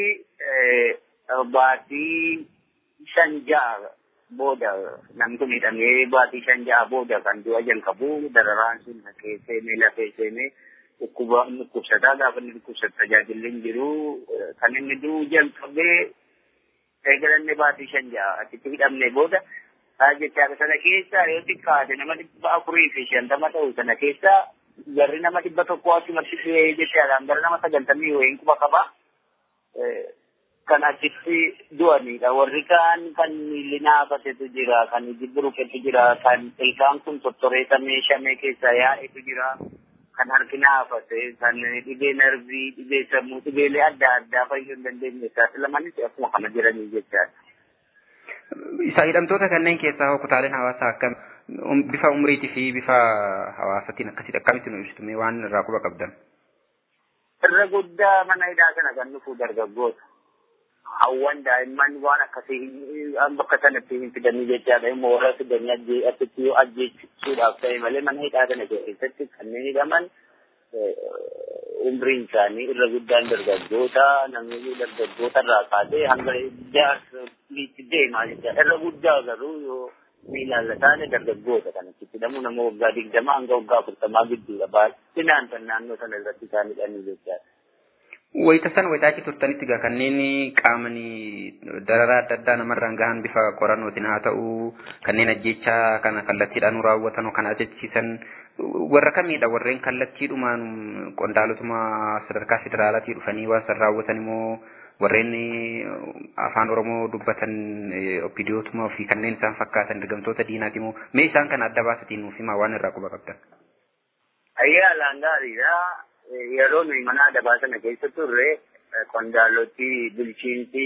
baatii shan ja'a booda namni kun hidhamee baatii shan ja'a booda kan du'a jalqabu dararaan sun haqee seenee lafee seenee dhukkuba dhukkubsataa gaafa inni dhukkubsatu tajaajilli hin jiru kan inni du'u jalqabee eegalanne baatii shan ja'a achitti hidhamne booda jechaadha sana keessa yoo xiqqaate nama dhibba afurii fi shantama ta'u sana keessa garri nama dhibba tokko achumatti du'ee jechaadhaan gara nama sagaltamii wayiin quba qaba. kan achitti du'anidha. Warri kaan kan miilli naafatetu jira, kan iji buruqetu jira, kan ilkaan kun tottoreetamee shamee keessa yaa'etu jira, kan harki naafate, kan dhibee narvii, dhibee sammuu, dhibeelee adda addaa fayyuu hin dandeenye isaati lamanis akkuma kana jiranii jechaadha. Isa hidhamtoota kanneen keessaa kutaaleen hawaasaa akkam bifa umriitii fi bifa hawaasaatiin akkasitti akkamitti nu ibsitu waan irraa quba qabdan. Irra guddaa mana hidhaa kana kan dhufu dargaggoota. hawwan daa'imman waan akkasii bakka sanatti hin fidanii jechaadha immoo warra fidanii achitti yoo ajjeesuudhaaf ta'e malee mana hidhaa kana keessatti kanneen hidhaman umriin isaanii irra guddaan dargaggoota namni dargaggoota irraa kaasee hanga jaarsoliitti deemaa jechaadha irra guddaa garuu yoo ni ilaallataane dargaggoota kan achitti hidhamu nama waggaa digdamaa hanga waggaa afurtamaa gidduudha baay'inaan kan naannoo sana irratti isaan hidhanii jechaadha. Wayita sana wayita achi turtanitti gaa kanneen qaamanii dararaa adda addaa namarraan gahan bifa qorannootiin haa ta'u kanneen ajjechaa kana kallattiidhaan raawwatan kan ajjechiisan warra kamiidha warreen kallattiidhumaan qondaalotuma sadarkaa federaalaatii dhufanii waan san raawwatan immoo warreen afaan oromoo dubbatan opidiyootuma fi kanneen isaan fakkaatan ergamtoota diinaati immoo mee isaan kana adda baasatiin nuuf himaa waan irraa quba qabdan. Ayyaa alaan gaariidha. Yeroo nuyi mana adabaa sana keessa turre qondaaloti bulchiinsi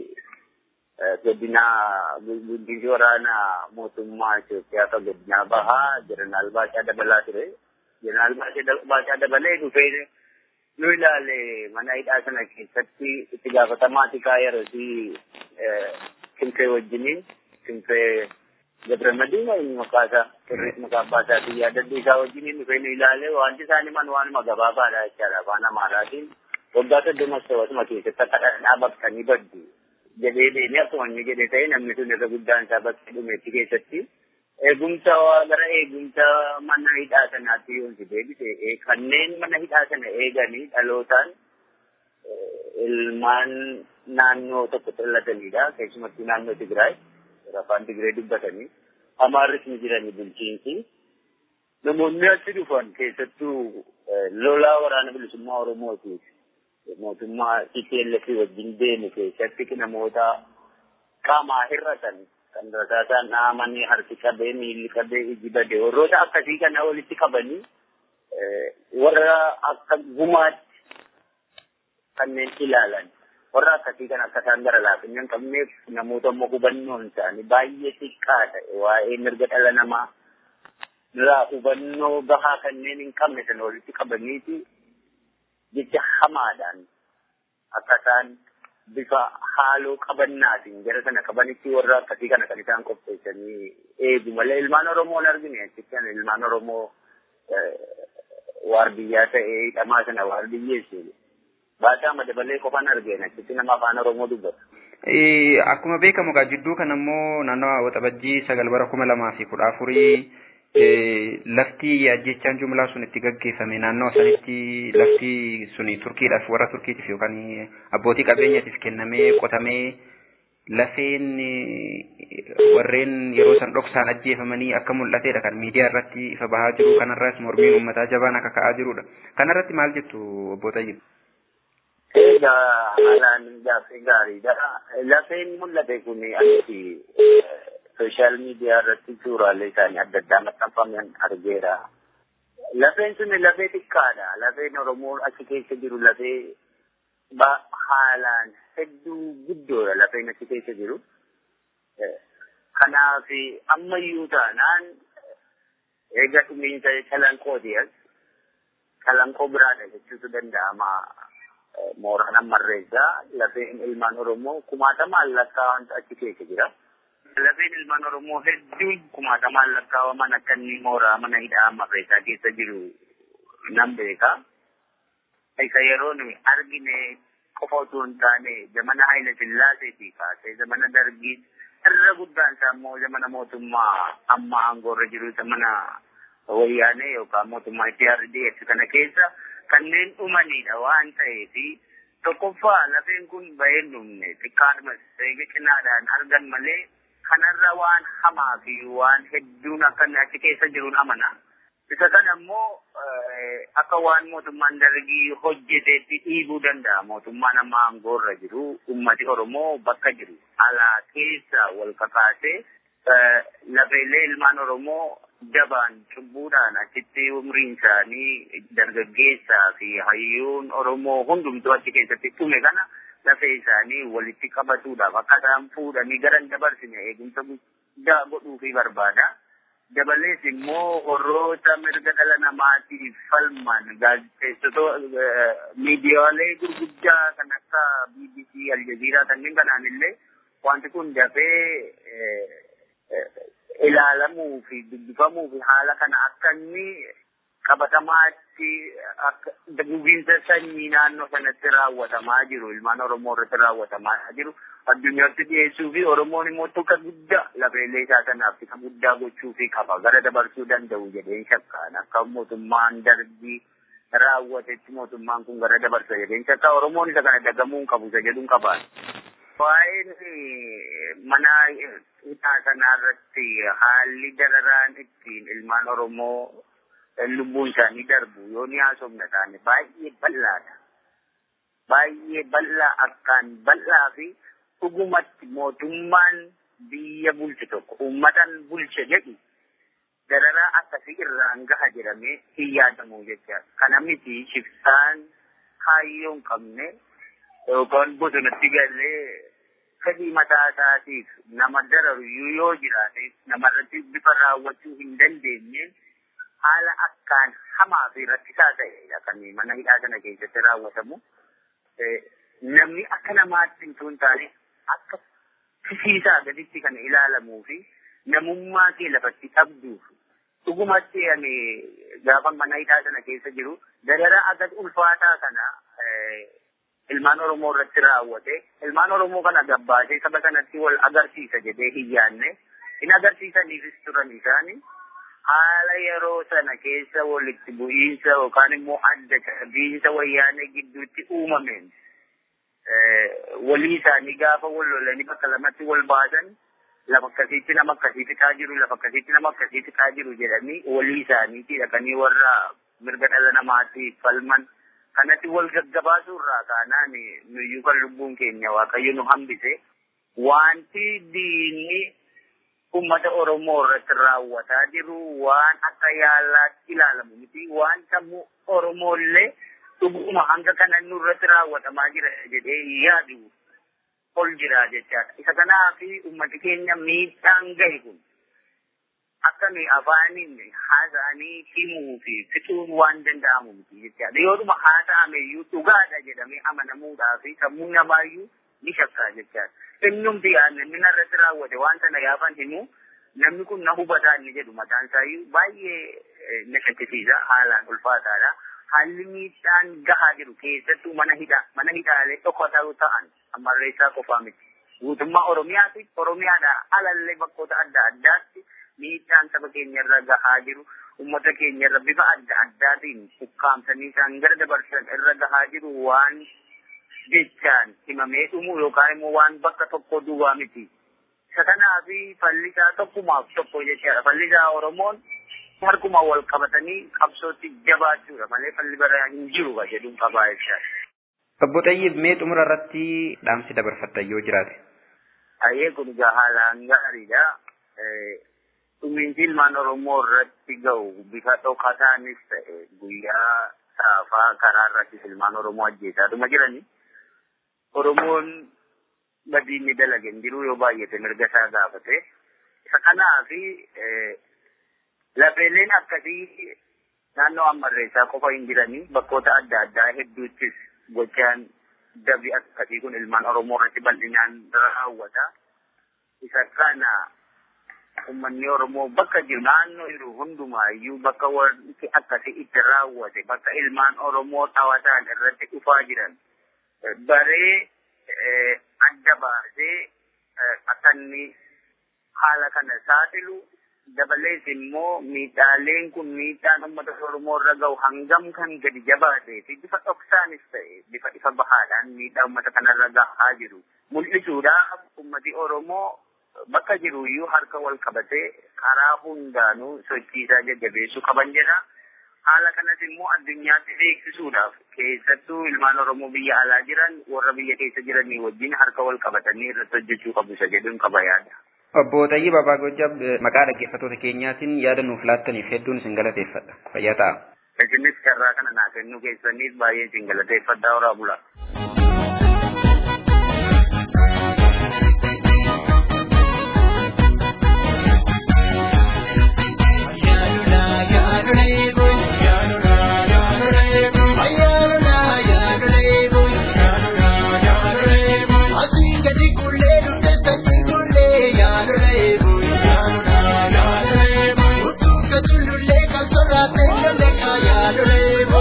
godinaa bulchiinsi waraanaa mootummaa Itoophiyaa kan godinaa bahaa jeneraal Baachaa Dabalaa ture. Jeneraal Baachaa Dabalee dhufee nu ilaale mana hidhaa sana keessatti itti gaafatamaa tikaa yerootii Kimfee wajjiniin Kimfee Gabramadiin inni maqaasaa sirriitti maqaa abbaasaatiin yaadadhu isaa wajjiniin dhufee nu ilaale wanti isaan himan waanuma gabaabaadha jechaadha afaan amaaraatiin waggaa soddoma sobatuma keessatti akka dhadhaa baqsanii baddu jedhee deemee akkuma inni jedhe ta'e namni sun irra guddaan isaa bakkee dhumeetti keessatti eegumsa gara eegumsa mana hidhaa sanaatti yoo si deebise kanneen mana hidhaa sana eeganii dhalootaan ilmaan naannoo tokko dhallatanidha keessumattuu naannoo Tigraay afaan Tigree dubbatanii amaarris ni jiranii bulchiinsi namoonni achi dhufan keessattuu lolaa waraana bilisummaa Oromootiif mootummaa TPLF wajjin deemu keessatti namoota qaamaa hir'atan kan rasaasaan dhahamanii harki qabee miilli qabee iji bade warroota akkasii kana walitti qabanii warra akka gumaatti kanneen ilaalan warra akkasii kan akka isaan gara laafina hin qabneef namoota immoo hubannoon isaanii baay'ee xiqqaa ta'e waa'ee mirga dhala namaa irraa hubannoo gahaa kanneen hin qabne sana walitti qabaniiti jecha hamaadhaan akka isaan bifa haaloo qabannaatiin jara sana qabanitti warra akkasii kana kan isaan qopheessanii eegu malee ilmaan Oromoo hin argine achitti ilmaan Oromoo waardiyyaa ta'ee hidhamaa sana waardiyyeessu. Baataa madabalee qofaan argeen achitti nama afaan Oromoo dubbatu. Akkuma beekamu egaa jidduu kana immoo naannawa waxabajjii sagal bara kuma lamaa fi kudha afurii lafti ajjechaan jumlaa sun itti gaggeeffame naannawa sanitti lafti suni turkiidhaaf warra turkiitiif yookaan abbootii qabeenyaatiif kennamee qotamee lafeen warreen yeroo san dhoksaan ajjeefamanii akka mul'atedha kan miidiyaa irratti ifa bahaa jiru kanarras mormiin uummataa jabaan akka ka'aa jirudha. Kanarratti maal jettu obbo Tayyib? Egaa haalaan gaaffii gaariidha. Lafeen mul'ate kun asitti sooshaal miidiyaa irratti suuraalee isaanii adda addaa maxxanfaman argeera. Lafeen sun lafee xiqqaadha. Lafeen Oromoo achi keessa jiru lafee haalaan hedduu guddoodha lafeen achi keessa jiru. Kanaaf ammayyuu taanaan eega dhumiinsa calanqooti as calanqoo biraadha jechuutu danda'ama. Mooraan ammarreessaa lafeen ilmaan Oromoo kumaatamaan lakkaa'aman achi keessa jira. Lafeen ilmaan Oromoo hedduun kumaatamaan lakkaawaman akka inni mooraa mana hidhaa ammarreessaa keessa jiru nan beeka. Isa yeroo nuyi argine qofa otoo hin taane zamana Haayila Sillaaseetii kaasee zamana Dargii irra guddaan isaa immoo zamana mootummaa amma aangoorra jiru zamana wayyaanee yookaan mootummaa IPRDF kana keessa kanneen dhumanidha waan ta'eef tokkoffaa lafeen kun bahee dhumne xiqqaadhuma seega cinaadhaan argan malee kanarra waan hamaa fi waan hedduun akka achi keessa jiruun amana. Isa kana immoo akka waan mootummaan dargii hojjeteetti dhiibuu danda'a. Mootummaan amma aangoorra jiru ummati Oromoo bakka jiru alaa keessa wal kakaasee lafeelee ilmaan Oromoo dabaan cubbuudhaan achitti umriin isaanii dargaggeessaa fi hayyuun Oromoo hundumtuu achi keessatti dhume kana lafee isaanii walitti qabatuudhaaf akka isaan fuudhanii garan dabarsine eegumsa guddaa godhuufii barbaada. Dabalees immoo warroota mirga dhala namaatiif falman gaazexeessitoota miidiyaalee gurguddaa kan akka BBC, Aljazeeraa kanneen kanaan illee wanti kun dafee ilaalamuu fi dubbifamuu fi haala kana akka inni qabatamaa irratti gubiinsa sanyii naannoo sanatti raawwatamaa jiru ilmaan oromoo irratti raawwatamaa jiru addunyaatti dhiyeessuu fi oromoon immoo tokko guddaa lafeellee isaa sanaaf isa guddaa gochuu fi qaba gara dabarsuu danda'u jedheen shakkaan akka mootummaan darbii raawwatetti mootummaan kun gara dabarsa jedheen shakkaa oromoon isa kana dagamuu hin qabu isa jedhuun qabaan. Waa'een mana hidhaa sanaa irratti haalli dararaan ittiin ilmaan oromoo lubbuun isaanii darbu yoo ni haasofna taane baay'ee bal'aadha. Baay'ee bal'aa akkaan bal'aa fi dhugumatti mootummaan biyya bulche tokko uummatan bulche jedhi dararaa akkasii irraan gaha jedhamee hin yaadamu jecha. Kana miti shiftaan kaayyoo hin qabne yookaan bosonatti galee fedhii mataa isaatiif nama dararu yoo jiraate namarratti bifa raawwachuu hin dandeenye haala akkaan hamaa fi rakkisaa ta'edha kan mana hidhaa sana keessatti raawwatamu. Namni akka namaatti hin tun taane akka fisiisaa gaditti kan ilaalamuu fi namummaa kee lafatti dhabduuf dhugumatti ani gaafa mana hidhaa sana keessa jiru darara agat ulfaataa kana ilmaan Oromoo irratti raawwate ilmaan Oromoo kana gabbaasee saba kanatti wal agarsiisa jedhee hin yaadne hin agarsiisaniifis turan isaanii haala yeroo sana keessa walitti bu'iinsa yookaan immoo adda cabiinsa wayyaanee gidduutti uumameen walii isaanii gaafa wal lolanii bakka lamatti wal baasan lafa akkasiitti nama akkasii fixaa jiru lafa akkasiitti nama akkasii fixaa jiru jedhanii walii isaaniitti dhaqanii warra mirga dhala namaatiif falman kanatti wal gaggabaasuu irraa kaanaan nuyyuu kan lubbuun keenya waaqayyo nu hambise wanti diinni ummata Oromoo irratti raawwataa jiru waan akka yaalaatti ilaalamu miti waan sammuu Oromoollee dhuguma hanga kana nurratti raawwatamaa jira jedhee yaadu ol jira jechaadha. Isa kanaaf ummati keenya miidhaan gahe kun akka nuyi afaaniin haasa'anii himuu fi fixuun waan danda'amu miti jechaadha. Yoodhuma haasa'ameyyuu dhugaadha jedhamee amanamuudhaa fi sammuu namaayyuu ni shakkaa jechaadha. Innumti yaadne mina irratti raawwate waan sana gaafan himu namni kun na hubataa inni jedhu mataan isaayyuu baay'ee na shakkisiisa haalaan ulfaataadha. Haalli miidhaan gahaa jiru keessattuu mana hidhaa mana hidhaalee dhokataa ta'an ammalleessaa qofaa miti. Guutummaa Oromiyaa fi Oromiyaadhaa alallee bakkoota adda addaatti miidhaan saba keenya irra gahaa jiru uummata keenya irra bifa adda addaatiin ukkaamsanii isaan gara dabarsan irra gahaa jiru waan jechaan himamee dhumu yookaan immoo waan bakka tokko duwwaa miti. Isa kanaaf fallisaa tokkumaaf tokko jechaadha. Fallisaa Oromoon harkuma wal qabatanii qabsootti jabaachuudha malee falli bara hin jiru jedhuun qabaa jechaadha. Obbo Xayyib mee xumura irratti dhaamsi dabarfattan yoo jiraate. Ayyee kun egaa haalaan gaariidha. Dhumiinsi ilmaan Oromoo irratti ga'u bifa dhokataanis ta'e guyyaa saafaa karaa irrattis ilmaan Oromoo ajjeesaatuma jirani. Oromoon badii inni dalage hin jiru yoo baay'ate mirga isaa gaafate. Isa kanaafi lafeeleen akkasii naannoo ammarreessaa qofa hin jiranii bakkoota adda addaa hedduuttis gochaan dabi akkasii kun ilmaan Oromoo irratti bal'inaan raawwata. Isa kana ummanni Oromoo bakka jiru naannoo jiru hundumaayyuu bakka wanti akkasii itti raawwate bakka ilmaan Oromoo xawataan irratti dhufaa jiran baree adda baasee akka inni haala kana saaxilu dabalees immoo miidhaaleen kun miidhaan uummata Oromoo irra ga'u hangam kan gadi jabaatee fi bifa dhoksaanis ta'e bifa ifa bahaadhaan miidhaa uummata kanarra gahaa jiru mul'isuudhaaf uummati Oromoo bakka jiru iyyuu harka wal qabatee karaa hundaanuu sochiisaa jajjabeessuu qaban jedha. Haala kanas immoo addunyaatti beeksisuudhaaf keessattuu ilmaan Oromoo biyya alaa jiran warra biyya keessa jiranii wajjin harka wal qabatanii irratti hojjechuu qabu isa jedhuun qaba yaada. Obbo Xayyib Abbaa Gojjab maqaa dhaggeeffattoota keenyaatiin yaada nuuf laattaniif hedduun isin galateeffadha. Fayyaa ta'a. Isinis carraa kana naa kennuu keessaniif baay'ee isin galateeffadhaa horaa bulaa. Yaadule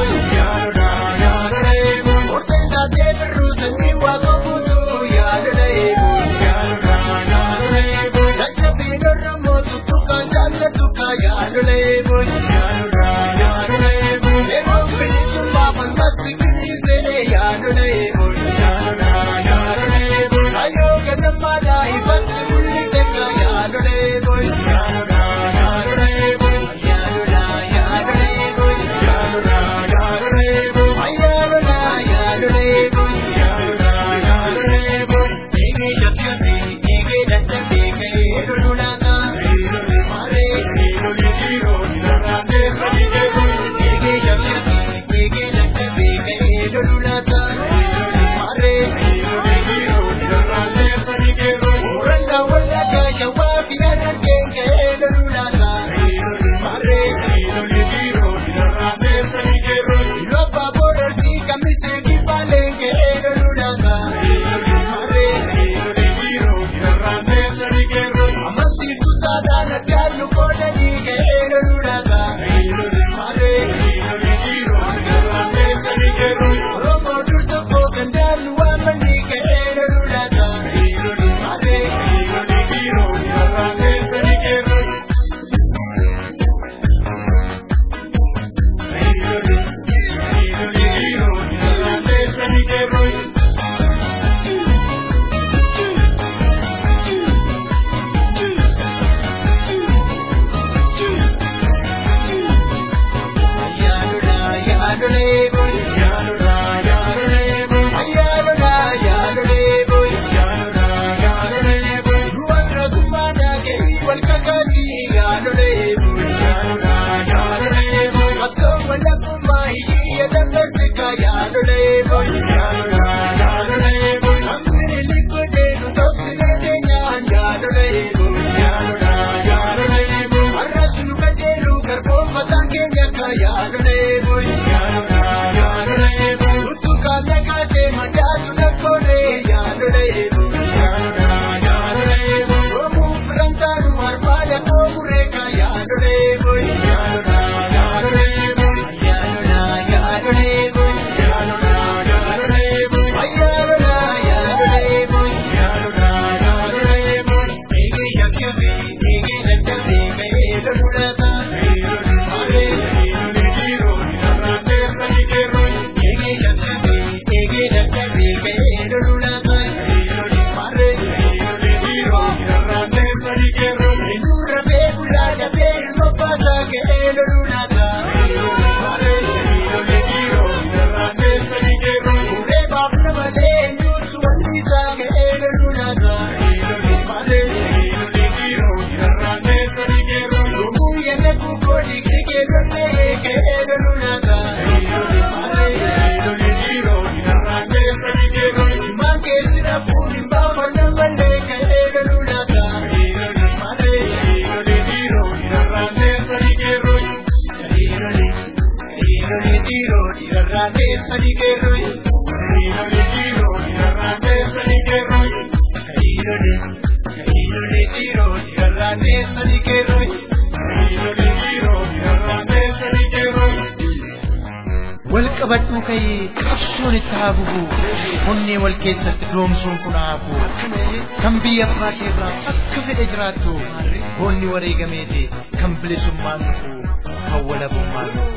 wal qabadhuu ka'ee qabsoon itti haa bubu onnee wal keessatti doomsuun kun haa hafu kan biyya abbaa keerraa akka fedhe jiraattu boonni wareegameeti kan bilisummaan dhufu kan walabummaan dhufu.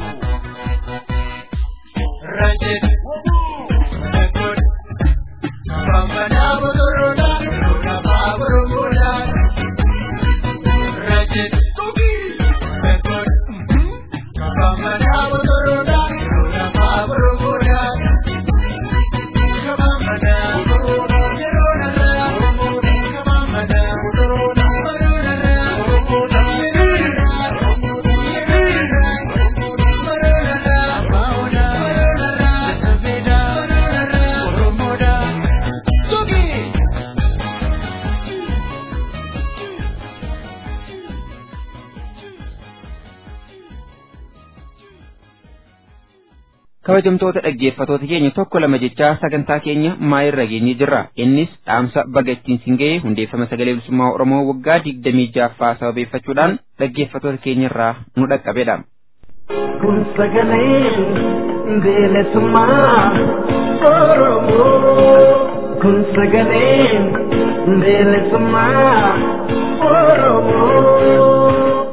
Rajet Bambana botoroda, roda baborogoda. Rajet Bekot Bambana botoroda, roda baborogoda. Bambana botoroda, roda Bambana botoroda, kabajamtoota dhaggeeffatoota keenya tokko lama jechaa sagantaa keenya maayirra geenye jirra innis dhaamsa baga ittiin siin ga'e hundeeffama sagalee bilisummaa oromoo waggaa digdamii jaaffaa sababeeffachuudhaan dhaggeeffatoota keenya irraa nu dhaqqabedha. kun sagalee bilisummaa oromoo kun sagalee bilisummaa oromoo.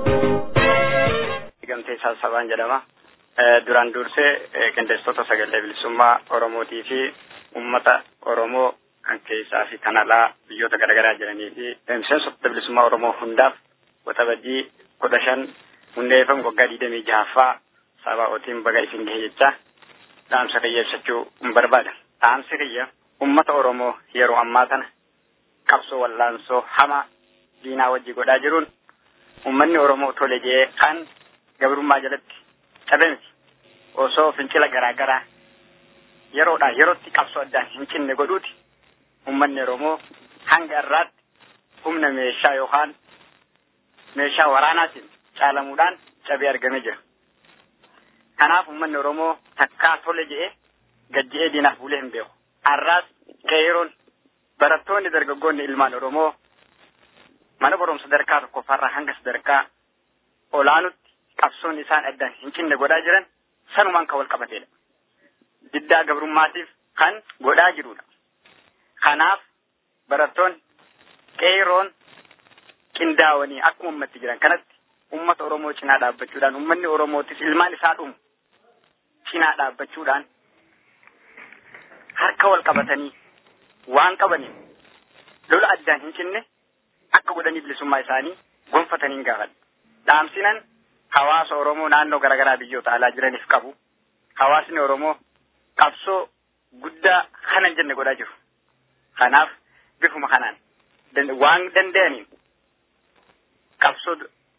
Gamtee Saasabaan jedhama. Duraan dursee qindeessitoota sagalee bilisummaa Oromootii fi uummata Oromoo kan keessaa fi kan alaa biyyoota garaagaraa jiranii fi miseensota bilisummaa Oromoo hundaaf waxabajjii kudha shan hundeeffamu waggaa digdamii jahaffaa sabaa'ootiin baga isin gahe jecha dhaamsa kiyya ibsachuu hin barbaada. Dhaamsi kiyya uummata Oromoo yeroo ammaa kana qabsoo wallaansoo hamaa diinaa wajji godhaa jiruun uummanni Oromoo tole jee kan gabrummaa jalatti cabe miti osoo fincila garaa garaa yeroodhaa yerootti qabsoo addaan hin cinne godhuuti uummanni Oromoo hanga irraatti humna meeshaa yookaan meeshaa waraanaatiin caalamuudhaan cabee argamee jira. Kanaaf uummanni Oromoo takkaa tole jedhee gajje'ee diinaaf bulee hin beeku. Har'aas qeeroon barattoonni dargaggoonni ilmaan Oromoo mana barumsa sadarkaa tokkoffaarraa hanga sadarkaa olaanutti qabsoon isaan addaan hin cinne godhaa jiran sanumaan kan wal qabateedha. Diddaa gabrummaatiif kan godhaa jirudha. Kanaaf barattoonni qeeroon qindaa'anii akkuma ummatti jiran kanatti ummata Oromoo cinaa dhaabbachuudhaan ummanni Oromootis ilmaan isaa dhumu cinaa dhaabbachuudhaan harka wal qabatanii waan qabaniin lola addaan hin cinne akka godhanii bilisummaa isaanii gonfatanii gaafadha. Dhaamsinan hawaasa Oromoo naannoo garaagaraa biyyoota alaa jiraniif qabu. Hawaasni Oromoo qabsoo guddaa kana hin jenne godhaa jiru. Kanaaf bifuma kanaan waan danda'aniin qabsoo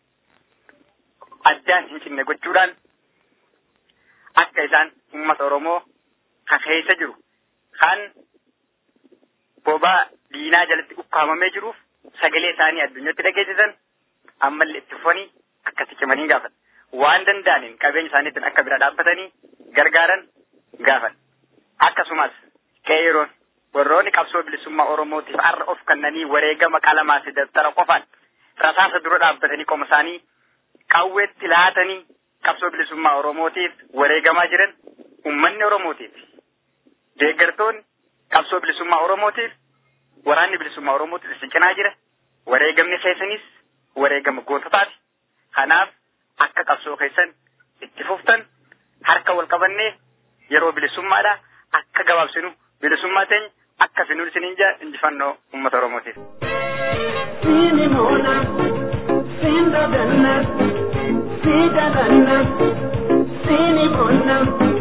addaan hin cinne gochuudhaan akka isaan uummata Oromoo kan keessa jiru kan bobaa diinaa jalatti ukkaamamee jiruuf sagalee isaanii addunyaatti dhageessisan ammallee itti fufanii akkatti cimanii gaafata. waan danda'aniin qabeenya isaaniitiin akka bira dhaabbatanii gargaaran gaafan. Akkasumas qeeroon warroonni qabsoo bilisummaa Oromootiif har'a of kennanii wareegama qalamaa fi dabtara qofaan rasaasa dura dhaabbatanii qoma isaanii qawweetti laatanii qabsoo bilisummaa Oromootiif wareegamaa jiran uummanni Oromootiif deeggartoonni qabsoo bilisummaa Oromootiif waraanni bilisummaa Oromootiif isin cinaa jira wareegamni keessanis wareegama goototaati kanaaf akka qabsoo keessan itti fuftan harka wal qabannee yeroo bilisummaadha akka gabaabsinu bilisummaa teenya akka finuun isiniin jaa injifannoo uummata Oromootiif. Sini mona, sin dadanna, si dadanna, sini mona,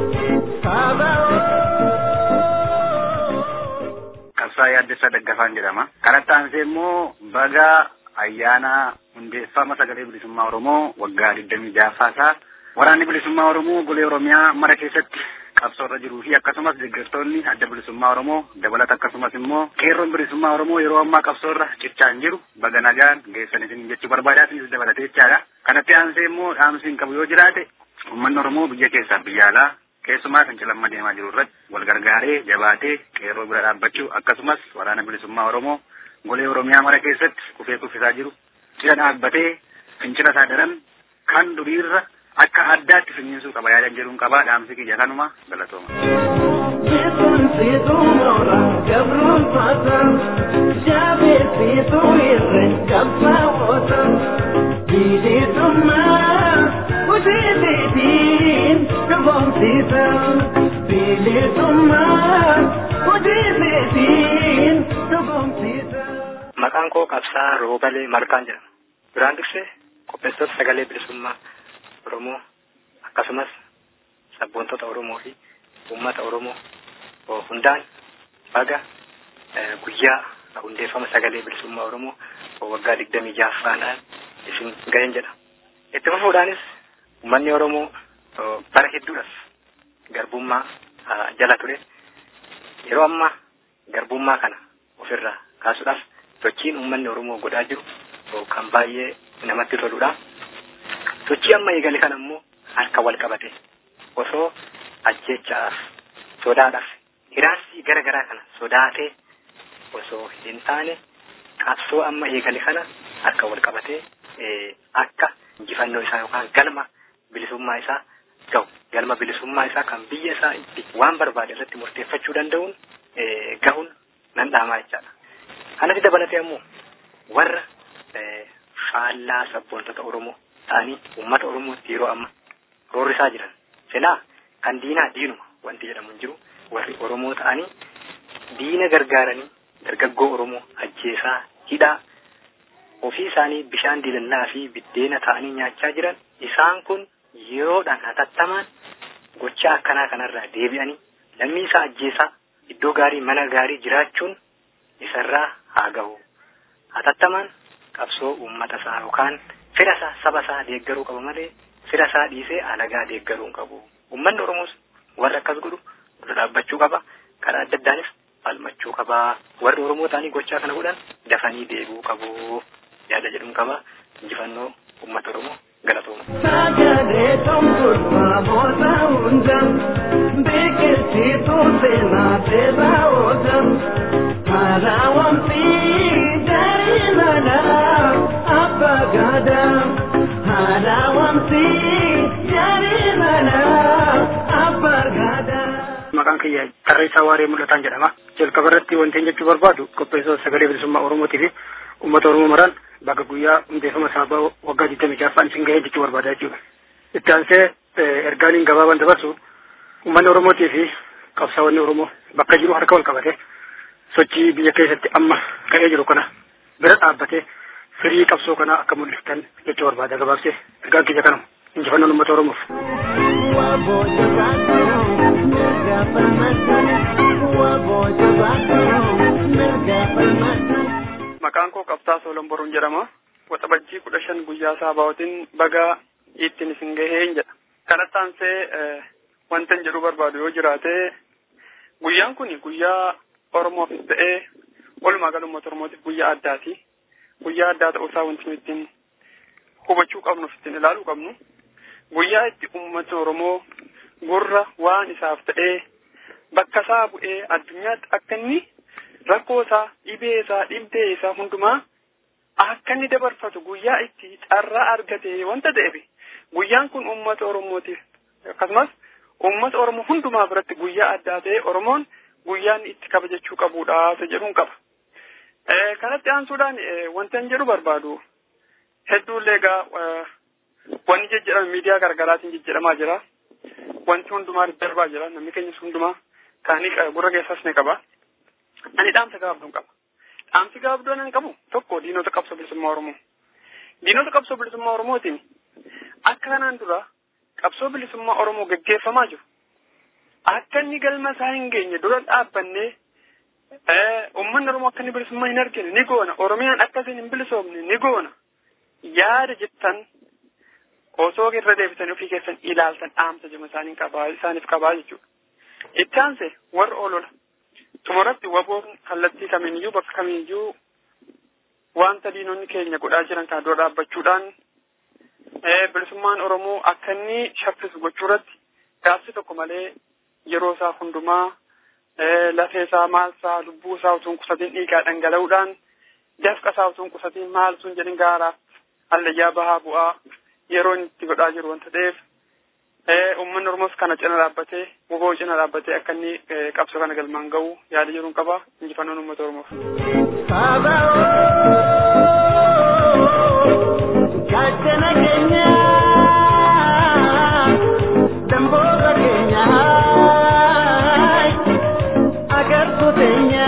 Qabsaa yaaddessa daggafaan jedhama. Kanatti aansee immoo baga ayyaana hundeeffama sagalee bilisummaa Oromoo waggaa digdamii ja'affaasaa waraanni bilisummaa Oromoo golee Oromiyaa mara keessatti qabsoo irra jiruu fi akkasumas deeggartoonni adda bilisummaa Oromoo dabalata akkasumas immoo qeerroon bilisummaa Oromoo yeroo ammaa qabsoo irra cichaan jiru baga nagaan geessan isin jechuu barbaadaa isinis dabalatee jechaadha. Kanatti aansee immoo dhaamsi hin qabu yoo jiraate uummanni Oromoo biyya keessaa biyya alaa keessumaa fincilamma deemaa jiru irratti wal gargaaree jabaatee qeerroo bira dhaabbachuu akkasumas waraana bilisummaa Oromoo golee Oromiyaa mara keessatti kufee kuffisaa jiru cina dhaabbatee fincila isaa daran kan duriirra akka addaatti finiinsuu qaba yaadan jedhuun qabaa dhaamsi kiyya kanuma galatooma. Beetun siituu moora gabruun faata jaabee siituu irree qabsaa'oota bilisummaa hojiitiin dhugoomsiisa bilisummaa hojiitiin dhugoomsiisa. Maqaan koo Qabsaa Roobalee Malkaan jedhama. Duraan dursee qopheessitoota sagalee bilisummaa Oromoo akkasumas sabboontota Oromoo fi uummata Oromoo hundaan baga guyyaa hundeeffama sagalee bilisummaa Oromoo waggaa digdamii ja'affaadhaan isin ga'een jedha. Itti fufuudhaanis uummanni Oromoo bara hedduudhaaf garbummaa jala ture. Yeroo ammaa garbummaa kana ofirraa kaasuudhaaf sochiin uummanni Oromoo godhaa jiru kan baay'ee namatti toludha. Sochii amma eegale kana immoo harka wal qabate osoo ajjechaaf sodaadhaaf hiraasii gara garaa kana sodaatee osoo hin taane qabsoo amma eegale kana harka wal qabatee akka injifannoo isaa yookaan galma bilisummaa isaa gahu galma bilisummaa isaa kan biyya isaa itti waan barbaade irratti murteeffachuu danda'uun gahuun nan dhaamaa jechaadha. Kanatti dabalatee ammoo warra faallaa sabboontota Oromoo ta'anii uummata Oromootti yeroo amma roorrisaa jiran silaa kan diinaa diinuma wanti jedhamu hin jiru warri Oromoo ta'anii diina gargaaranii dargaggoo Oromoo ajjeesaa hidhaa ofii isaanii bishaan dilallaa fi biddeena ta'anii nyaachaa jiran isaan kun yeroodhaan hatattamaan gochaa akkanaa kanarraa deebi'anii lammii isaa ajjeesaa iddoo gaarii mana gaarii jiraachuun isarraa haa gahu hatattamaan qabsoo uummata isaa yookaan fira isaa saba isaa deeggaruu qaba malee fira isaa dhiisee alagaa deeggaruu hin qabu. Uummanni Oromoos warra akkas godhu dura dhaabbachuu qaba. Karaa adda addaanis falmachuu qaba. Warri Oromoo ta'anii gochaa kana godhan dafanii deebi'uu qabu. Yaada jedhuun qaba. Injifannoo uummata Oromoo galatooma. Sagalee tumtuudha boota hunda biqilchiituu seenaa seeraa oola. Haraawamsi darii manaa abbaa gaadaa. Haraawamsi darii manaa abbaa gaadaa. Maqaan kiyya tarreessaa waaree mul'ataan jedhama. Jalqaba irratti wanti hin jechuu barbaadu qopheessitoota sagalee bilisummaa Oromootii fi uummata Oromoo maraan bakka guyyaa hundeeffama saabaa waggaa digdamii ja'affaan isin gahee jechuu barbaada jechuudha. Itti aansee ergaaniin gabaabaan dabarsu uummanni Oromootii fi qabsaa'onni Oromoo bakka jiru harka wal qabate sochii biyya keessatti amma ka'ee jiru kana bira dhaabbatee firii qabsoo kanaa akka mul'iftan jechuu barbaada gabaabsee ergaan kiyya kanuma injifannoon uummata Oromoof. Maqaan koo Qabsaa Soolon Boruun jedhama. Waxabajjii kudha shan guyyaa saabaawotiin baga ittiin isin gaheen jedha. Kanatti aansee wanta hin jedhuu barbaadu yoo jiraate guyyaan kun guyyaa Oromoofis ta'ee walumaa gala uummata Oromootiif guyyaa addaati. Guyyaa addaa ta'uusaa wanti nuti ittiin hubachuu qabnu ittiin ilaaluu qabnu. guyyaa itti uummatni Oromoo gurra waan isaaf ta'ee bakka isaa bu'ee addunyaatti akka inni rakkoo isaa dhibee isaa dhibdee isaa hundumaa akka inni dabarfatu guyyaa itti carraa argate wanta ta'eef guyyaan kun uummata Oromootiif akkasumas uummata Oromoo hundumaa biratti guyyaa addaa ta'e Oromoon guyyaan itti kabajachuu qabudha isa jedhuun qaba. Kanatti aansuudhaan wanta hin jedhu barbaadu hedduullee egaa wanni jijjiirama miidiyaa garaagaraatiin jijjiiramaa jira. Wanti hundumaa darbaa jira namni keenyas hundumaa kaanii gurra keessas ni qaba. Ani dhaamsa gaabduun qaba. Dhaamsi gaabduun ani qabu tokko diinota qabsoo bilisummaa Oromoo. Diinota qabsoo bilisummaa Oromootiin akka kanaan dura qabsoo bilisummaa Oromoo gaggeeffamaa jiru. Akka inni galma isaa hin geenye dura dhaabbannee uummanni Oromoo akka inni bilisummaa hin argine ni goona. Oromiyaan akkasiin hin bilisoomne ni goona. Yaada jettan osoo irra deebitanii ofii keessan ilaaltan dhaamsa jima isaaniin qabaa isaaniif qabaa jechuudha. Itti aanse warra olola. Xumuratti waboon kallattii kamiiniyyuu bakka kamiiyyuu wanta diinonni keenya godhaa jiran kana dura dhaabbachuudhaan bilisummaan Oromoo akka inni shaffisu gochuu irratti gaafsi tokko malee yeroo isaa hundumaa lafee isaa maal isaa lubbuu isaa utuu hin qusatiin dhiigaa dhangala'uudhaan dafqa isaa utuu hin qusatiin maal sun jedhin gaaraaf hallayyaa bahaa bu'aa yeroo inni itti godhaa jiru wanta ta'eef uummanni Oromoos kana cina dhaabbatee woboo cina dhaabbatee akka inni qabsoo kana galmaan ga'u yaada jiruun qaba injifannoon uummata Oromoof. Gaachana keenya damboota keenya agartuu teenya.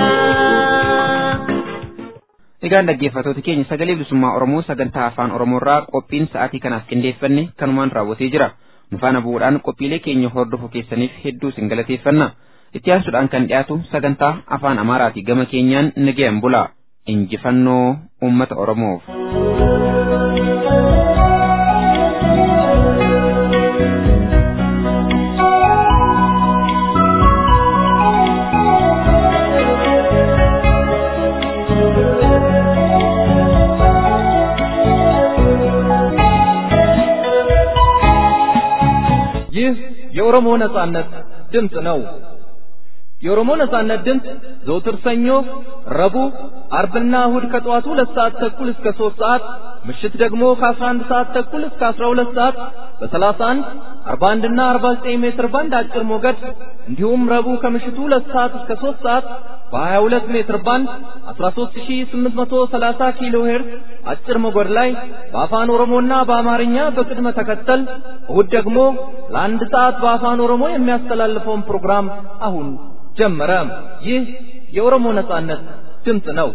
Egaan dhaggeeffattoota keenya sagalee bilisummaa Oromoo sagantaa afaan Oromoorraa qophiin sa'aatii kanaaf qindeeffanne kanumaan raawwatee jira. Nu faana bu'uudhaan qophiilee keenya hordofuu keessaniif hedduu isin galateeffanna. Itti aansuudhaan kan dhiyaatu sagantaa afaan Amaaraati gama keenyaan nagayaan bula. Injifannoo uummata Oromoof. ይህ የኦሮሞ ነጻነት ድምፅ ነው። የኦሮሞ ነጻነት ድምፅ ዘውትር ሰኞ፣ ረቡዕ፣ አርብና እሁድ ከጠዋቱ ሁለት ሰዓት ተኩል እስከ ሦስት ሰዓት ምሽት ደግሞ ከአስራ አንድ ሰዓት ተኩል እስከ አስራ ሁለት ሰዓት በሰላሳ አንድ አርባ አንድና አርባ ዘጠኝ ሜትር ባንድ አጭር ሞገድ እንዲሁም ረቡዕ ከምሽቱ ሁለት ሰዓት እስከ ሦስት ሰዓት በሀያ ሁለት ሜትር ባንድ አስራ ሦስት ሺህ ስምንት መቶ ሰላሳ ኪሎ ሄርዝ አጭር ሞገድ ላይ በአፋን ኦሮሞና በአማርኛ በቅድመ ተከተል እሁድ ደግሞ ለአንድ ሰዓት በአፋን ኦሮሞ የሚያስተላልፈውን ፕሮግራም አሁን ጀመረ። ይህ የኦሮሞ ነጻነት ድምፅ ነው።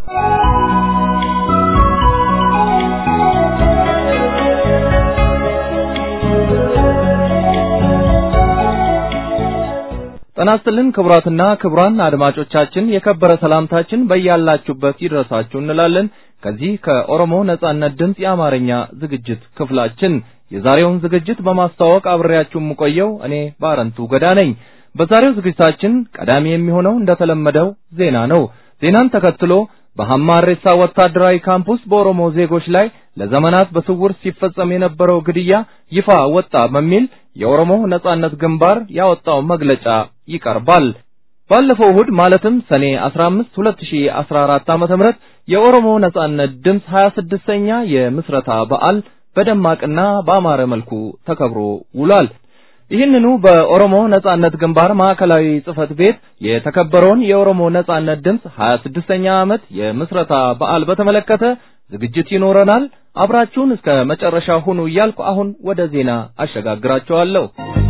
ጤና ይስጥልን ክቡራትና ክቡራን አድማጮቻችን የከበረ ሰላምታችን በያላችሁበት ይድረሳችሁ እንላለን። ከዚህ ከኦሮሞ ነጻነት ድምፅ የአማርኛ ዝግጅት ክፍላችን የዛሬውን ዝግጅት በማስተዋወቅ አብሬያችሁ የምቆየው እኔ ባረንቱ ገዳ ነኝ። በዛሬው ዝግጅታችን ቀዳሚ የሚሆነው እንደተለመደው ዜና ነው። ዜናን ተከትሎ በሐማሬሳ ወታደራዊ ካምፕ ውስጥ በኦሮሞ ዜጎች ላይ ለዘመናት በስውር ሲፈጸም የነበረው ግድያ ይፋ ወጣ በሚል የኦሮሞ ነጻነት ግንባር ያወጣው መግለጫ ይቀርባል። ባለፈው እሁድ ማለትም ሰኔ 15 2014 ዓመተ ምህረት የኦሮሞ ነጻነት ድምፅ 26ኛ የምስረታ በዓል በደማቅና በአማረ መልኩ ተከብሮ ውሏል። ይህንኑ በኦሮሞ ነጻነት ግንባር ማዕከላዊ ጽህፈት ቤት የተከበረውን የኦሮሞ ነጻነት ድምፅ 26ኛ ዓመት የምስረታ በዓል በተመለከተ ዝግጅት ይኖረናል። አብራችሁን እስከ መጨረሻ ሁኑ እያልኩ አሁን ወደ ዜና አሸጋግራችኋለሁ።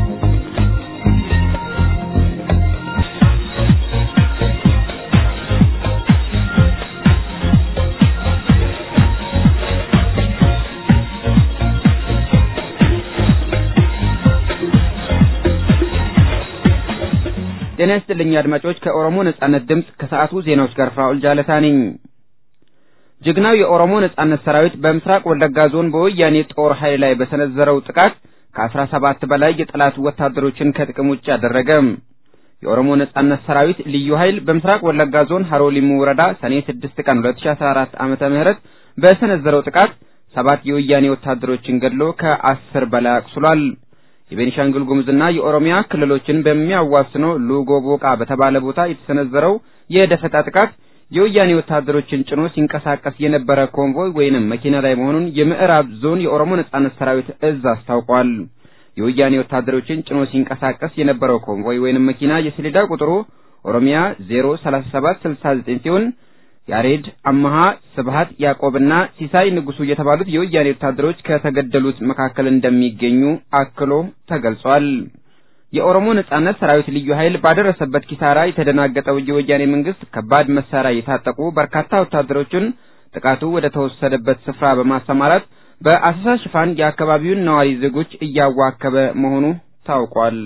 ጤና ይስጥልኝ አድማጮች፣ ከኦሮሞ ነጻነት ድምፅ ከሰዓቱ ዜናዎች ጋር ፍራኦል ጃለታ ነኝ። ጀግናው የኦሮሞ ነጻነት ሰራዊት በምስራቅ ወለጋ ዞን በወያኔ ጦር ኃይል ላይ በሰነዘረው ጥቃት ከአስራ ሰባት በላይ የጠላት ወታደሮችን ከጥቅም ውጭ አደረገ። የኦሮሞ ነጻነት ሰራዊት ልዩ ኃይል በምስራቅ ወለጋ ዞን ሀሮ ሊሙ ወረዳ ሰኔ 6 ቀን 2014 ዓመተ ምህረት በሰነዘረው ጥቃት ሰባት የወያኔ ወታደሮችን ገድሎ ከአስር በላይ አቁስሏል። የቤኒሻንጉል ጉሙዝና የኦሮሚያ ክልሎችን በሚያዋስነው ሉጎ ቦቃ በተባለ ቦታ የተሰነዘረው የደፈጣ ጥቃት የወያኔ ወታደሮችን ጭኖ ሲንቀሳቀስ የነበረ ኮንቮይ ወይንም መኪና ላይ መሆኑን የምዕራብ ዞን የኦሮሞ ነጻነት ሰራዊት እዝ አስታውቋል። የወያኔ ወታደሮችን ጭኖ ሲንቀሳቀስ የነበረው ኮንቮይ ወይንም መኪና የሰሌዳ ቁጥሩ ኦሮሚያ 03769 ሲሆን ያሬድ አመሃ፣ ስብሃት ያዕቆብና ሲሳይ ንጉሱ የተባሉት የወያኔ ወታደሮች ከተገደሉት መካከል እንደሚገኙ አክሎ ተገልጿል። የኦሮሞ ነጻነት ሰራዊት ልዩ ኃይል ባደረሰበት ኪሳራ የተደናገጠው የወያኔ መንግስት ከባድ መሳሪያ የታጠቁ በርካታ ወታደሮችን ጥቃቱ ወደ ተወሰደበት ስፍራ በማሰማራት በአሰሳ ሽፋን የአካባቢውን ነዋሪ ዜጎች እያዋከበ መሆኑ ታውቋል።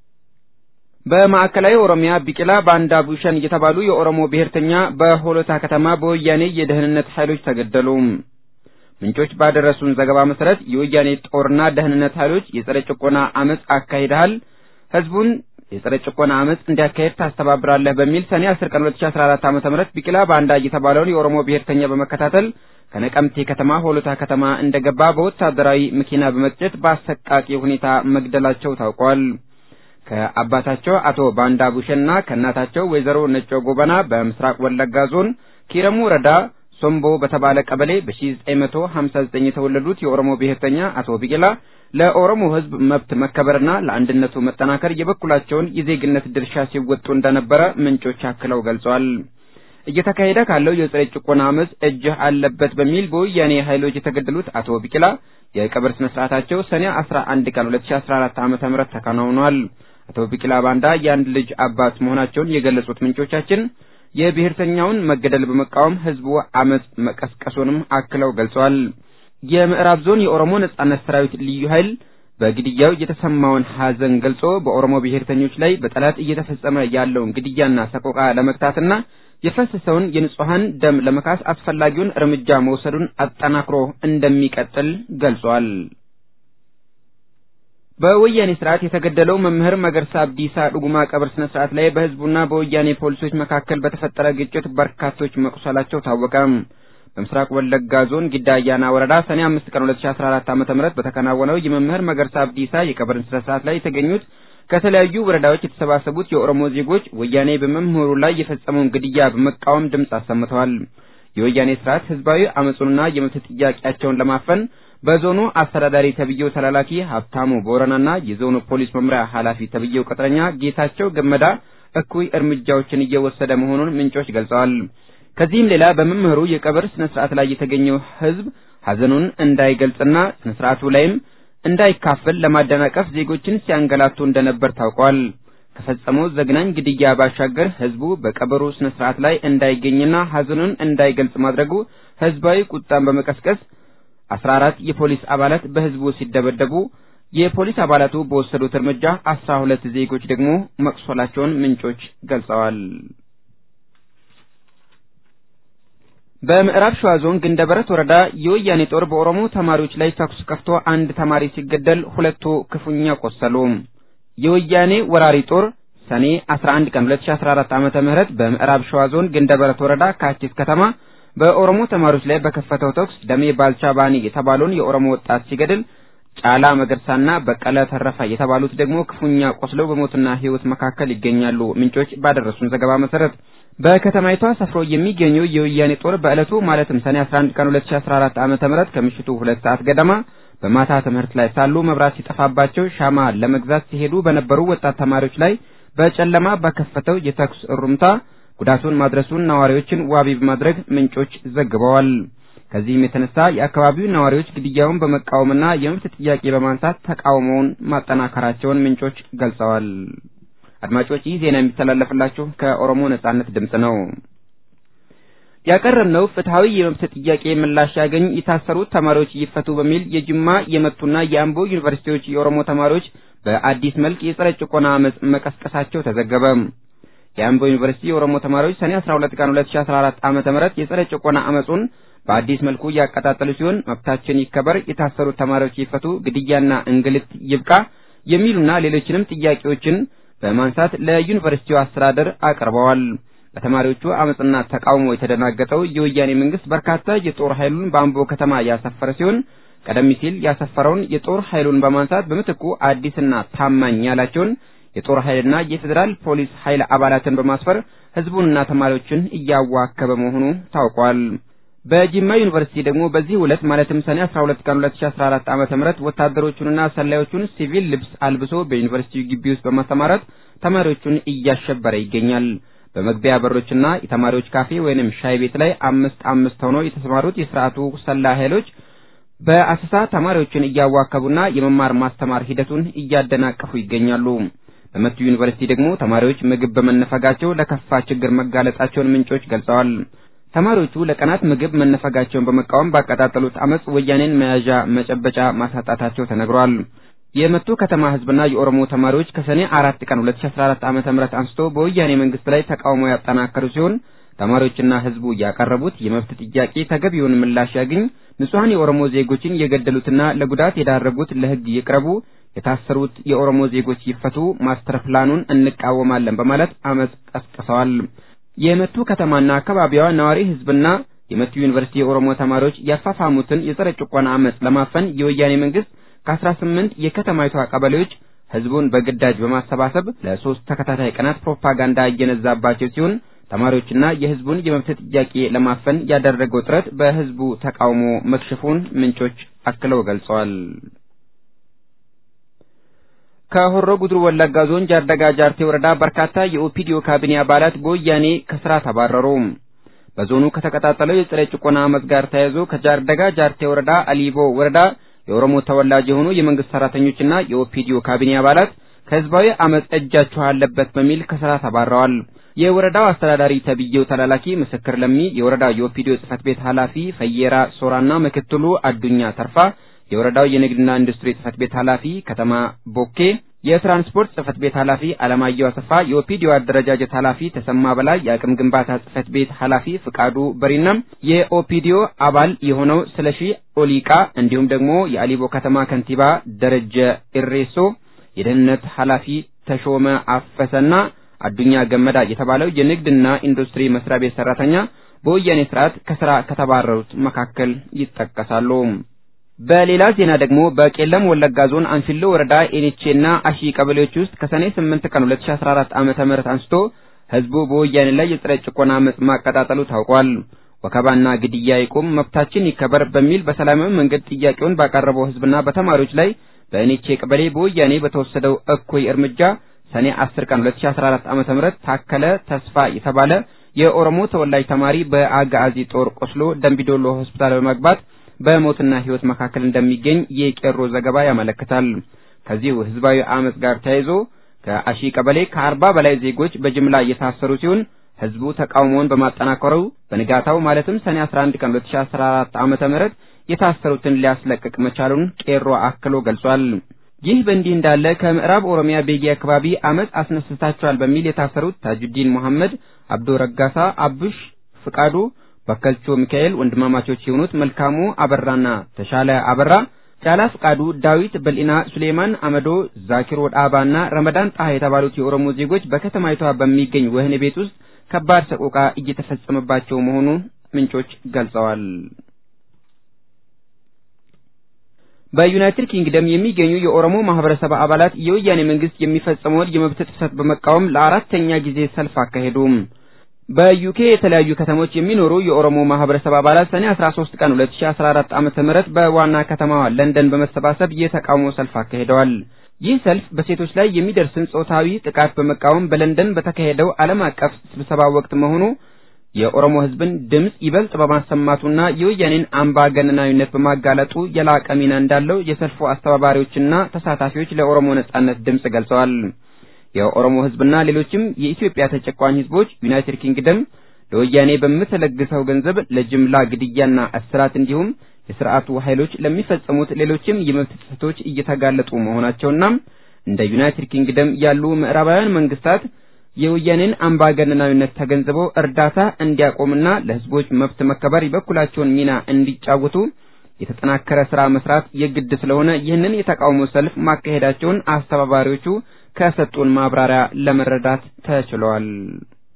በማዕከላዊ ኦሮሚያ ቢቂላ ባንዳ ቡሸን የተባሉ የኦሮሞ ብሔርተኛ በሆሎታ ከተማ በወያኔ የደህንነት ኃይሎች ተገደሉ። ምንጮች ባደረሱን ዘገባ መሰረት የወያኔ ጦርና ደህንነት ኃይሎች የጸረ ጭቆና አመጽ አካሂደሃል፣ ህዝቡን የጸረ ጭቆና አመጽ እንዲያካሄድ ታስተባብራለህ በሚል ሰኔ 10 ቀን 2014 ዓ.ም ቢቂላ ባንዳ የተባለውን የኦሮሞ ብሔርተኛ በመከታተል ከነቀምቴ ከተማ ሆሎታ ከተማ እንደገባ በወታደራዊ መኪና በመግጨት በአሰቃቂ ሁኔታ መግደላቸው ታውቋል። ከአባታቸው አቶ ባንዳ ቡሸና ከእናታቸው ወይዘሮ ነጮ ጎበና በምስራቅ ወለጋ ዞን ኪረሙ ወረዳ ሶምቦ በተባለ ቀበሌ በ1959 የተወለዱት የኦሮሞ ብሔርተኛ አቶ ቢቂላ ለኦሮሞ ህዝብ መብት መከበርና ለአንድነቱ መጠናከር የበኩላቸውን የዜግነት ድርሻ ሲወጡ እንደነበረ ምንጮች አክለው ገልጸዋል። እየተካሄደ ካለው የጸረ ጭቆና አመጽ እጅህ አለበት በሚል በወያኔ ኃይሎች የተገደሉት አቶ ቢቂላ የቀብር ስነ ስርዓታቸው ሰኔ 11 ቀን 2014 ዓ.ም ተከናውኗል። አቶ ቢቂላ ባንዳ የአንድ ልጅ አባት መሆናቸውን የገለጹት ምንጮቻችን የብሔርተኛውን መገደል በመቃወም ህዝቡ አመጽ መቀስቀሱንም አክለው ገልጸዋል። የምዕራብ ዞን የኦሮሞ ነጻነት ሰራዊት ልዩ ኃይል በግድያው የተሰማውን ሐዘን ገልጾ በኦሮሞ ብሔርተኞች ላይ በጠላት እየተፈጸመ ያለውን ግድያና ሰቆቃ ለመግታትና የፈሰሰውን የንጹሐን ደም ለመካስ አስፈላጊውን እርምጃ መውሰዱን አጠናክሮ እንደሚቀጥል ገልጿል። በወያኔ ስርዓት የተገደለው መምህር መገርሳ አብዲሳ ዱጉማ ቀብር ስነ ስርዓት ላይ በህዝቡና በወያኔ ፖሊሶች መካከል በተፈጠረ ግጭት በርካቶች መቁሰላቸው ታወቀ። በምስራቅ ወለጋ ዞን ጊዳ አያና ወረዳ ሰኔ 5 ቀን 2014 ዓ.ም በተከናወነው የመምህር መገርሳ አብዲሳ የቀብር ስነ ስርዓት ላይ የተገኙት ከተለያዩ ወረዳዎች የተሰባሰቡት የኦሮሞ ዜጎች ወያኔ በመምህሩ ላይ የፈጸመውን ግድያ በመቃወም ድምፅ አሰምተዋል። የወያኔ ስርዓት ህዝባዊ አመጹንና የመብት ጥያቄያቸውን ለማፈን በዞኑ አስተዳዳሪ ተብዬው ተላላኪ ሀብታሙ ቦረናና የዞኑ ፖሊስ መምሪያ ኃላፊ ተብዬው ቅጥረኛ ጌታቸው ገመዳ እኩይ እርምጃዎችን እየወሰደ መሆኑን ምንጮች ገልጸዋል። ከዚህም ሌላ በመምህሩ የቀብር ስነ ስርዓት ላይ የተገኘው ህዝብ ሀዘኑን እንዳይገልጽና ስነ ስርዓቱ ላይም እንዳይካፈል ለማደናቀፍ ዜጎችን ሲያንገላቱ እንደነበር ታውቋል። ከፈጸመው ዘግናኝ ግድያ ባሻገር ህዝቡ በቀብሩ ስነ ስርዓት ላይ እንዳይገኝና ሀዘኑን እንዳይገልጽ ማድረጉ ህዝባዊ ቁጣን በመቀስቀስ አስራ አራት የፖሊስ አባላት በህዝቡ ሲደበደቡ የፖሊስ አባላቱ በወሰዱት እርምጃ አስራ ሁለት ዜጎች ደግሞ መቁሰላቸውን ምንጮች ገልጸዋል። በምዕራብ ሸዋ ዞን ግንደበረት ወረዳ የወያኔ ጦር በኦሮሞ ተማሪዎች ላይ ተኩስ ከፍቶ አንድ ተማሪ ሲገደል ሁለቱ ክፉኛ ቆሰሉ። የወያኔ ወራሪ ጦር ሰኔ 11 ቀን 2014 ዓመተ ምህረት በምዕራብ ሸዋ ዞን ግንደበረት ወረዳ ካቺስ ከተማ በኦሮሞ ተማሪዎች ላይ በከፈተው ተኩስ ደሜ ባልቻ ባኒ የተባለውን የኦሮሞ ወጣት ሲገድል ጫላ መገርሳና በቀለ ተረፈ የተባሉት ደግሞ ክፉኛ ቆስለው በሞትና ሕይወት መካከል ይገኛሉ። ምንጮች ባደረሱን ዘገባ መሰረት በከተማይቷ ሰፍሮ የሚገኘው የወያኔ ጦር በዕለቱ ማለትም ሰኔ 11 ቀን 2014 ዓመተ ምህረት ከምሽቱ ሁለት ሰዓት ገደማ በማታ ትምህርት ላይ ሳሉ መብራት ሲጠፋባቸው ሻማ ለመግዛት ሲሄዱ በነበሩ ወጣት ተማሪዎች ላይ በጨለማ በከፈተው የተኩስ እሩምታ ጉዳቱን ማድረሱን ነዋሪዎችን ዋቢ በማድረግ ምንጮች ዘግበዋል። ከዚህም የተነሳ የአካባቢው ነዋሪዎች ግድያውን በመቃወምና የመብት ጥያቄ በማንሳት ተቃውሞውን ማጠናከራቸውን ምንጮች ገልጸዋል። አድማጮች ይህ ዜና የሚተላለፍላችሁ ከኦሮሞ ነጻነት ድምፅ ነው። ያቀረብነው ፍትሐዊ የመብት ጥያቄ ምላሽ ያገኝ የታሰሩት ተማሪዎች ይፈቱ በሚል የጅማ የመቱና የአምቦ ዩኒቨርሲቲዎች የኦሮሞ ተማሪዎች በአዲስ መልክ የጸረ ጭቆና አመጽ መቀስቀሳቸው ተዘገበ። የአምቦ ዩኒቨርሲቲ የኦሮሞ ተማሪዎች ሰኔ 12 ቀን 2014 ዓመተ ምህረት የጸረ ጭቆና አመጹን በአዲስ መልኩ እያቀጣጠሉ ሲሆን መብታችን ይከበር፣ የታሰሩት ተማሪዎች ይፈቱ፣ ግድያና እንግልት ይብቃ የሚሉና ሌሎችንም ጥያቄዎችን በማንሳት ለዩኒቨርሲቲው አስተዳደር አቅርበዋል። በተማሪዎቹ አመፅና ተቃውሞ የተደናገጠው የወያኔ መንግስት በርካታ የጦር ኃይሉን በአምቦ ከተማ ያሰፈረ ሲሆን ቀደም ሲል ያሰፈረውን የጦር ኃይሉን በማንሳት በምትኩ አዲስና ታማኝ ያላቸውን የጦር ኃይልና የፌዴራል ፖሊስ ኃይል አባላትን በማስፈር ህዝቡንና ተማሪዎችን እያዋከበ መሆኑ ታውቋል። በጂማ ዩኒቨርሲቲ ደግሞ በዚህ ዕለት ማለትም ሰኔ 12 ቀን 2014 ዓመተ ምህረት ወታደሮቹንና ሰላዮቹን ሲቪል ልብስ አልብሶ በዩኒቨርሲቲው ግቢ ውስጥ በማስተማራት ተማሪዎቹን እያሸበረ ይገኛል። በመግቢያ በሮችና የተማሪዎች ካፌ ወይንም ሻይ ቤት ላይ አምስት አምስት ሆነው የተሰማሩት የስርዓቱ ሰላይ ኃይሎች በአሰሳ ተማሪዎችን እያዋከቡና የመማር ማስተማር ሂደቱን እያደናቀፉ ይገኛሉ። በመቱ ዩኒቨርሲቲ ደግሞ ተማሪዎች ምግብ በመነፈጋቸው ለከፋ ችግር መጋለጣቸውን ምንጮች ገልጸዋል። ተማሪዎቹ ለቀናት ምግብ መነፈጋቸውን በመቃወም ባቀጣጠሉት አመጽ ወያኔን መያዣ መጨበጫ ማሳጣታቸው ተነግሯል። የመቱ ከተማ ህዝብና የኦሮሞ ተማሪዎች ከሰኔ አራት ቀን 2014 ዓመተ ምህረት አንስቶ በወያኔ መንግስት ላይ ተቃውሞ ያጠናከሩ ሲሆን ተማሪዎችና ህዝቡ ያቀረቡት የመብት ጥያቄ ተገቢውን ምላሽ ያግኝ፣ ንጹሐን የኦሮሞ ዜጎችን የገደሉትና ለጉዳት የዳረጉት ለህግ ይቅረቡ፣ የታሰሩት የኦሮሞ ዜጎች ይፈቱ፣ ማስተር ፕላኑን እንቃወማለን በማለት አመጽ ቀስቅሰዋል። የመቱ ከተማና አካባቢዋ ነዋሪ ህዝብና የመቱ ዩኒቨርሲቲ የኦሮሞ ተማሪዎች ያፋፋሙትን የጸረ ጭቆና አመጽ ለማፈን የወያኔ መንግስት ከ18 የከተማይቷ ቀበሌዎች ህዝቡን በግዳጅ በማሰባሰብ ለሶስት ተከታታይ ቀናት ፕሮፓጋንዳ እየነዛባቸው ሲሆን ተማሪዎችና የህዝቡን የመብት ጥያቄ ለማፈን ያደረገው ጥረት በህዝቡ ተቃውሞ መክሸፉን ምንጮች አክለው ገልጸዋል። ከሆሮ ጉድሩ ወለጋ ዞን ጃርደጋ ጃርቴ ወረዳ በርካታ የኦፒዲዮ ካቢኔ አባላት በወያኔ ከስራ ተባረሩ። በዞኑ ከተቀጣጠለው የጸረ ጭቆና አመጽ ጋር ተያይዞ ከጃርደጋ ጃርቴ ወረዳ አሊቦ ወረዳ የኦሮሞ ተወላጅ የሆኑ የመንግስት ሰራተኞችና የኦፒዲዮ ካቢኔ አባላት ከህዝባዊ አመጽ እጃችሁ አለበት በሚል ከስራ ተባረዋል። የወረዳው አስተዳዳሪ ተብዬው ተላላኪ ምስክር ለሚ፣ የወረዳው የኦፒዲዮ ጽህፈት ቤት ኃላፊ ፈየራ ሶራና ምክትሉ አዱኛ ተርፋ፣ የወረዳው የንግድና ኢንዱስትሪ ጽህፈት ቤት ኃላፊ ከተማ ቦኬ፣ የትራንስፖርት ጽህፈት ቤት ኃላፊ አለማየሁ አሰፋ፣ የኦፒዲዮ አደረጃጀት ኃላፊ ተሰማ በላይ፣ የአቅም ግንባታ ጽህፈት ቤት ኃላፊ ፍቃዱ በሪና፣ የኦፒዲዮ አባል የሆነው ስለሺ ኦሊቃ እንዲሁም ደግሞ የአሊቦ ከተማ ከንቲባ ደረጀ ኢሬሶ፣ የደህንነት ኃላፊ ተሾመ አፈሰና አዱኛ ገመዳ የተባለው የንግድና ኢንዱስትሪ መስሪያ ቤት ሰራተኛ በወያኔ ስርዓት ከስራ ከተባረሩት መካከል ይጠቀሳሉ። በሌላ ዜና ደግሞ በቄለም ወለጋ ዞን አንፊሎ ወረዳ ኤኒቼና አሺ ቀበሌዎች ውስጥ ከሰኔ 8 ቀን 2014 ዓመተ ምህረት አንስቶ ህዝቡ በወያኔ ላይ የጸረ ጭቆና አመጽ ማቀጣጠሉ ታውቋል። ወከባና ግድያ ይቁም፣ መብታችን ይከበር በሚል በሰላማዊ መንገድ ጥያቄውን ባቀረበው ህዝብና በተማሪዎች ላይ በኤኒቼ ቀበሌ በወያኔ በተወሰደው እኩይ እርምጃ ሰኔ 10 ቀን 2014 ዓመተ ምህረት ታከለ ተስፋ የተባለ የኦሮሞ ተወላጅ ተማሪ በአጋዚ ጦር ቆስሎ ደምቢዶሎ ሆስፒታል በመግባት በሞትና ህይወት መካከል እንደሚገኝ የቄሮ ዘገባ ያመለክታል። ከዚሁ ህዝባዊ አመጽ ጋር ተያይዞ ከአሺ ቀበሌ ከአርባ በላይ ዜጎች በጅምላ እየታሰሩ ሲሆን ህዝቡ ተቃውሞውን በማጠናከሩ በንጋታው ማለትም ሰኔ 11 ቀን 2014 ዓመተ ምህረት የታሰሩትን ሊያስለቅቅ መቻሉን ቄሮ አክሎ ገልጿል። ይህ በእንዲህ እንዳለ ከምዕራብ ኦሮሚያ ቤጊ አካባቢ አመጽ አስነስታቸዋል በሚል የታሰሩት ታጁዲን መሐመድ፣ አብዶ ረጋሳ፣ አቡሽ ፍቃዱ፣ በከልቾ ሚካኤል ወንድማማቾች የሆኑት መልካሙ አበራና ተሻለ አበራ፣ ጫላ ፍቃዱ፣ ዳዊት በልኢና፣ ሱሌማን አመዶ፣ ዛኪሮ ዳባና ረመዳን ጣሃ የተባሉት የኦሮሞ ዜጎች በከተማይቷ በሚገኝ ወህኒ ቤት ውስጥ ከባድ ሰቆቃ እየተፈጸመባቸው መሆኑን ምንጮች ገልጸዋል። በዩናይትድ ኪንግደም የሚገኙ የኦሮሞ ማህበረሰብ አባላት የወያኔ መንግስት የሚፈጸመውን የመብት ጥሰት በመቃወም ለአራተኛ ጊዜ ሰልፍ አካሄዱ። በዩኬ የተለያዩ ከተሞች የሚኖሩ የኦሮሞ ማህበረሰብ አባላት ሰኔ 13 ቀን 2014 ዓመተ ምህረት በዋና ከተማዋ ለንደን በመሰባሰብ የተቃውሞ ሰልፍ አካሂደዋል። ይህ ሰልፍ በሴቶች ላይ የሚደርስን ጾታዊ ጥቃት በመቃወም በለንደን በተካሄደው ዓለም አቀፍ ስብሰባ ወቅት መሆኑ የኦሮሞ ሕዝብን ድምጽ ይበልጥ በማሰማቱና የወያኔን አምባገነናዊነት በማጋለጡ የላቀ ሚና እንዳለው የሰልፉ አስተባባሪዎችና ተሳታፊዎች ለኦሮሞ ነጻነት ድምጽ ገልጸዋል። የኦሮሞ ሕዝብና ሌሎችም የኢትዮጵያ ተጨቋኝ ሕዝቦች ዩናይትድ ኪንግደም ለወያኔ በምትለግሰው ገንዘብ ለጅምላ ግድያና እስራት እንዲሁም የስርዓቱ ኃይሎች ለሚፈጸሙት ሌሎችም የመብት ጥሰቶች እየተጋለጡ መሆናቸውና እንደ ዩናይትድ ኪንግደም ያሉ ምዕራባውያን መንግስታት የወያኔን አምባገነናዊነት ተገንዝበው እርዳታ እንዲያቆምና ለህዝቦች መብት መከበር የበኩላቸውን ሚና እንዲጫወቱ የተጠናከረ ስራ መስራት የግድ ስለሆነ ይህንን የተቃውሞ ሰልፍ ማካሄዳቸውን አስተባባሪዎቹ ከሰጡን ማብራሪያ ለመረዳት ተችሏል።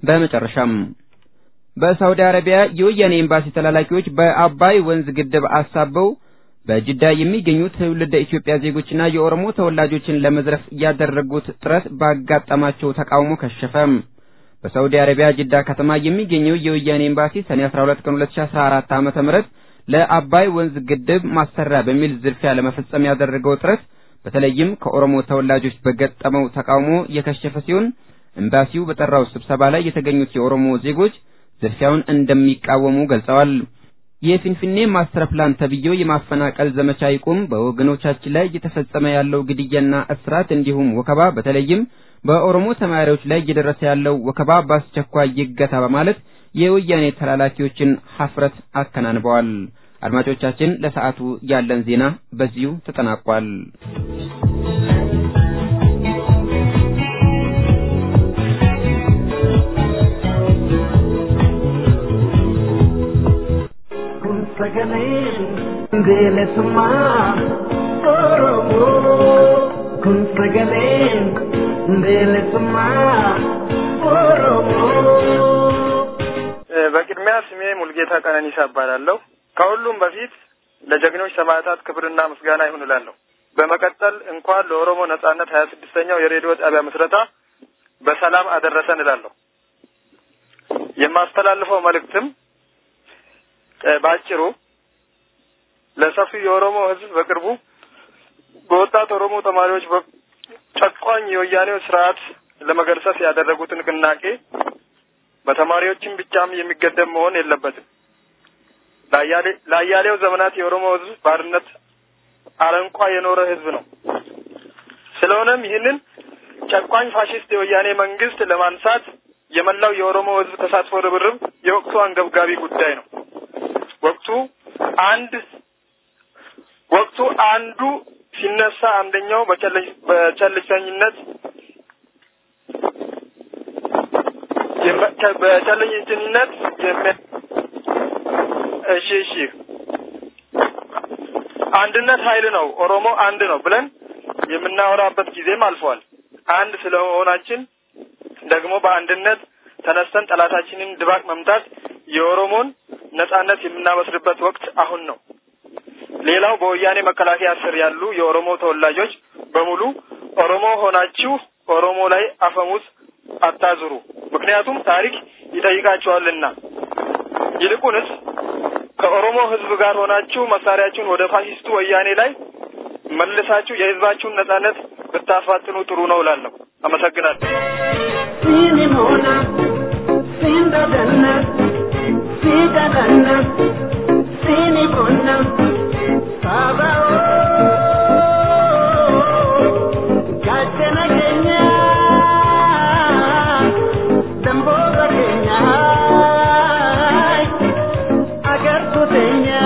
በመጨረሻም በሳውዲ አረቢያ የወያኔ ኤምባሲ ተላላኪዎች በአባይ ወንዝ ግድብ አሳበው በጅዳ የሚገኙ ትውልደ ኢትዮጵያ ዜጎችና የኦሮሞ ተወላጆችን ለመዝረፍ ያደረጉት ጥረት ባጋጠማቸው ተቃውሞ ከሸፈ። በሳውዲ አረቢያ ጅዳ ከተማ የሚገኘው የወያኔ ኤምባሲ ሰኔ 12 ቀን 2014 ዓ.ም ለአባይ ወንዝ ግድብ ማሰሪያ በሚል ዝርፊያ ለመፈጸም ያደረገው ጥረት በተለይም ከኦሮሞ ተወላጆች በገጠመው ተቃውሞ የከሸፈ ሲሆን ኤምባሲው በጠራው ስብሰባ ላይ የተገኙት የኦሮሞ ዜጎች ዝርፊያውን እንደሚቃወሙ ገልጸዋል። የፊንፊኔ ማስተር ፕላን ተብዬው የማፈናቀል ዘመቻ ይቁም፣ በወገኖቻችን ላይ እየተፈጸመ ያለው ግድያና እስራት እንዲሁም ወከባ በተለይም በኦሮሞ ተማሪዎች ላይ እየደረሰ ያለው ወከባ በአስቸኳይ ይገታ በማለት የወያኔ ተላላኪዎችን ሀፍረት አከናንበዋል። አድማጮቻችን፣ ለሰዓቱ ያለን ዜና በዚሁ ተጠናቋል። sagalee bilisummaa Oromoo kun sagalee bilisummaa Oromoo. በቅድሚያ ስሜ ሙልጌታ ቀነኒሳ እባላለሁ። ከሁሉም በፊት ለጀግኖች ሰማዕታት ክብርና ምስጋና ይሁን እላለሁ። በመቀጠል እንኳን ለኦሮሞ ነጻነት ሀያ ስድስተኛው የሬዲዮ ጣቢያ ምስረታ በሰላም አደረሰን እላለሁ። የማስተላልፈው መልእክትም በአጭሩ ለሰፊው የኦሮሞ ሕዝብ በቅርቡ በወጣት ኦሮሞ ተማሪዎች ጨቋኝ የወያኔው ስርዓት ለመገርሰስ ያደረጉት ንቅናቄ በተማሪዎችም ብቻም የሚገደብ መሆን የለበትም። ለአያሌው ዘመናት የኦሮሞ ሕዝብ ባርነት አረንቋ የኖረ ሕዝብ ነው። ስለሆነም ይህንን ጨቋኝ ፋሽስት የወያኔ መንግስት ለማንሳት የመላው የኦሮሞ ሕዝብ ተሳትፎ ርብርብ የወቅቱ አንገብጋቢ ጉዳይ ነው። ወቅቱ አንድ ወቅቱ አንዱ ሲነሳ አንደኛው በቸልተኝነት በቸልተኝነት እሺ እሺ አንድነት ኃይል ነው፣ ኦሮሞ አንድ ነው ብለን የምናወራበት ጊዜም አልፏል። አንድ ስለመሆናችን ደግሞ በአንድነት ተነስተን ጠላታችንን ድባቅ መምታት የኦሮሞን ነጻነት የምናበስርበት ወቅት አሁን ነው። ሌላው በወያኔ መከላከያ ስር ያሉ የኦሮሞ ተወላጆች በሙሉ ኦሮሞ ሆናችሁ ኦሮሞ ላይ አፈሙዝ አታዙሩ፣ ምክንያቱም ታሪክ ይጠይቃቸዋልና። ይልቁንስ ከኦሮሞ ሕዝብ ጋር ሆናችሁ መሳሪያችሁን ወደ ፋሽስቱ ወያኔ ላይ መልሳችሁ የሕዝባችሁን ነጻነት ብታፋጥኑ ጥሩ ነው እላለሁ። አመሰግናለሁ። Sinimona, Sindadana, Sidadana, Sinimona, Sabao, Gachana Kenya, Damboga Kenya, Agartu Kenya.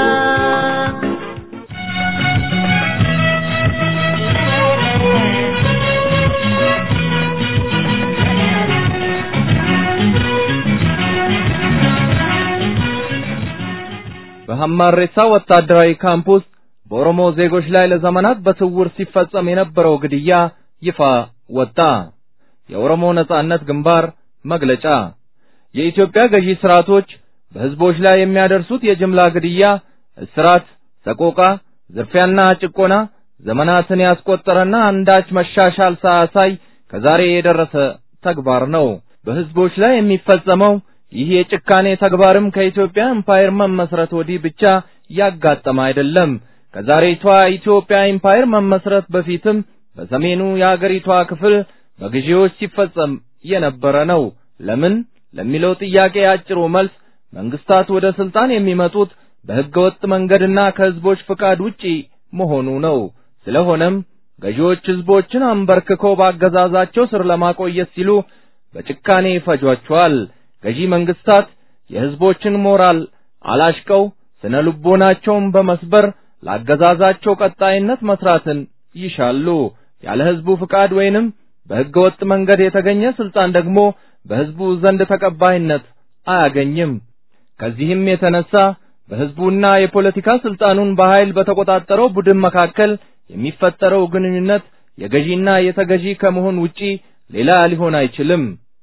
በሐማሬሳ ወታደራዊ ካምፕ ውስጥ በኦሮሞ ዜጎች ላይ ለዘመናት በስውር ሲፈጸም የነበረው ግድያ ይፋ ወጣ። የኦሮሞ ነጻነት ግንባር መግለጫ የኢትዮጵያ ገዢ ስርዓቶች በሕዝቦች ላይ የሚያደርሱት የጅምላ ግድያ፣ እስራት፣ ሰቆቃ፣ ዝርፊያና ጭቆና ዘመናትን ያስቆጠረና አንዳች መሻሻል ሳያሳይ ከዛሬ የደረሰ ተግባር ነው። በሕዝቦች ላይ የሚፈጸመው ይህ የጭካኔ ተግባርም ከኢትዮጵያ ኤምፓየር መመስረት ወዲህ ብቻ ያጋጠመ አይደለም። ከዛሬቷ ኢትዮጵያ ኤምፓየር መመስረት በፊትም በሰሜኑ የአገሪቷ ክፍል በግዢዎች ሲፈጸም የነበረ ነው። ለምን ለሚለው ጥያቄ አጭሩ መልስ መንግስታት ወደ ስልጣን የሚመጡት በሕገወጥ መንገድና ከሕዝቦች ፍቃድ ውጪ መሆኑ ነው። ስለሆነም ገዢዎች ሕዝቦችን አንበርክከው ባገዛዛቸው ስር ለማቆየት ሲሉ በጭካኔ ይፈጇቸዋል። ገዢ መንግስታት የሕዝቦችን ሞራል አላሽቀው ስነ ልቦናቸውን በመስበር ላገዛዛቸው ቀጣይነት መስራትን ይሻሉ። ያለ ሕዝቡ ፍቃድ ወይንም በሕገ ወጥ መንገድ የተገኘ ስልጣን ደግሞ በሕዝቡ ዘንድ ተቀባይነት አያገኝም። ከዚህም የተነሳ በሕዝቡና የፖለቲካ ስልጣኑን በኃይል በተቆጣጠረው ቡድን መካከል የሚፈጠረው ግንኙነት የገዢና የተገዢ ከመሆን ውጪ ሌላ ሊሆን አይችልም።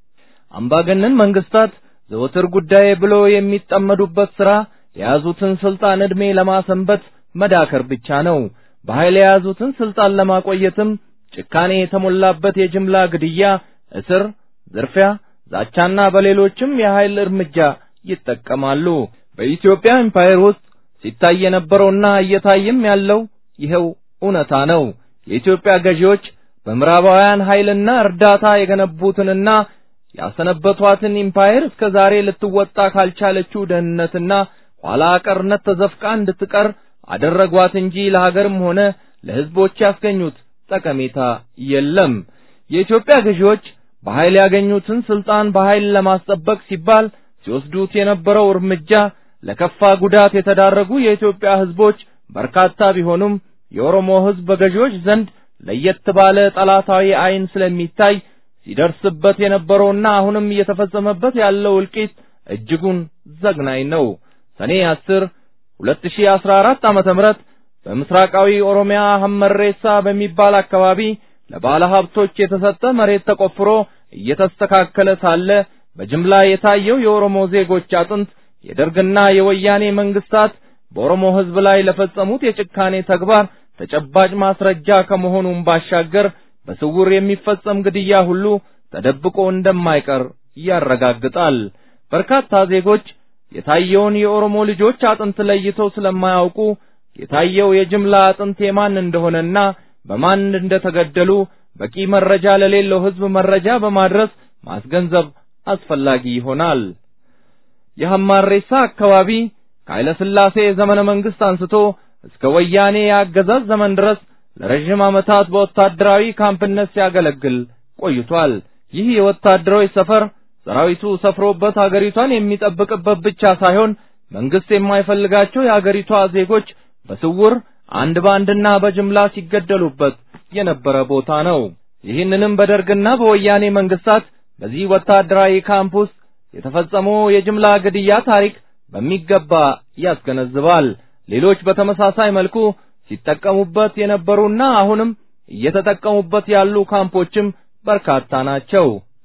አምባገነን መንግስታት ዘወትር ጉዳይ ብሎ የሚጠመዱበት ሥራ የያዙትን ስልጣን ዕድሜ ለማሰንበት መዳከር ብቻ ነው። በኃይል የያዙትን ስልጣን ለማቆየትም ጭካኔ የተሞላበት የጅምላ ግድያ፣ እስር፣ ዝርፊያ፣ ዛቻና በሌሎችም የኃይል እርምጃ ይጠቀማሉ። በኢትዮጵያ ኤምፓየር ውስጥ ሲታይ የነበረውና እየታየም ያለው ይኸው እውነታ ነው። የኢትዮጵያ ገዢዎች በምዕራባውያን ኃይልና እርዳታ የገነቡትንና ያሰነበቷትን ኢምፓየር እስከ ዛሬ ልትወጣ ካልቻለችው ደህንነትና ኋላ ቀርነት ተዘፍቃ እንድትቀር አደረጓት እንጂ ለሀገርም ሆነ ለሕዝቦች ያስገኙት ጠቀሜታ የለም። የኢትዮጵያ ገዢዎች በኃይል ያገኙትን ስልጣን በኃይል ለማስጠበቅ ሲባል ሲወስዱት የነበረው እርምጃ ለከፋ ጉዳት የተዳረጉ የኢትዮጵያ ሕዝቦች በርካታ ቢሆኑም የኦሮሞ ሕዝብ በገዢዎች ዘንድ ለየት ባለ ጠላታዊ ዓይን ስለሚታይ ሲደርስበት የነበረውና አሁንም እየተፈጸመበት ያለው እልቂት እጅጉን ዘግናኝ ነው። ሰኔ 10 2014 ዓመተ ምህረት በምስራቃዊ ኦሮሚያ ሐመሬሳ በሚባል አካባቢ ለባለ ሀብቶች የተሰጠ መሬት ተቆፍሮ እየተስተካከለ ሳለ በጅምላ የታየው የኦሮሞ ዜጎች አጥንት የደርግና የወያኔ መንግስታት በኦሮሞ ሕዝብ ላይ ለፈጸሙት የጭካኔ ተግባር ተጨባጭ ማስረጃ ከመሆኑም ባሻገር በስውር የሚፈጸም ግድያ ሁሉ ተደብቆ እንደማይቀር ያረጋግጣል። በርካታ ዜጎች የታየውን የኦሮሞ ልጆች አጥንት ለይተው ስለማያውቁ የታየው የጅምላ አጥንት የማን እንደሆነና በማን እንደተገደሉ በቂ መረጃ ለሌለው ሕዝብ መረጃ በማድረስ ማስገንዘብ አስፈላጊ ይሆናል። የሐማሬሳ አካባቢ ከኃይለ ሥላሴ ዘመነ መንግስት አንስቶ እስከ ወያኔ የአገዛዝ ዘመን ድረስ ለረጅም ዓመታት በወታደራዊ ካምፕነት ሲያገለግል ቆይቷል። ይህ የወታደራዊ ሰፈር ሰራዊቱ ሰፍሮበት አገሪቷን የሚጠብቅበት ብቻ ሳይሆን መንግስት የማይፈልጋቸው የአገሪቷ ዜጎች በስውር አንድ ባንድና በጅምላ ሲገደሉበት የነበረ ቦታ ነው። ይህንንም በደርግና በወያኔ መንግስታት በዚህ ወታደራዊ ካምፕ ውስጥ የተፈጸመው የጅምላ ግድያ ታሪክ በሚገባ ያስገነዝባል። ሌሎች በተመሳሳይ መልኩ ሲጠቀሙበት የነበሩና አሁንም እየተጠቀሙበት ያሉ ካምፖችም በርካታ ናቸው።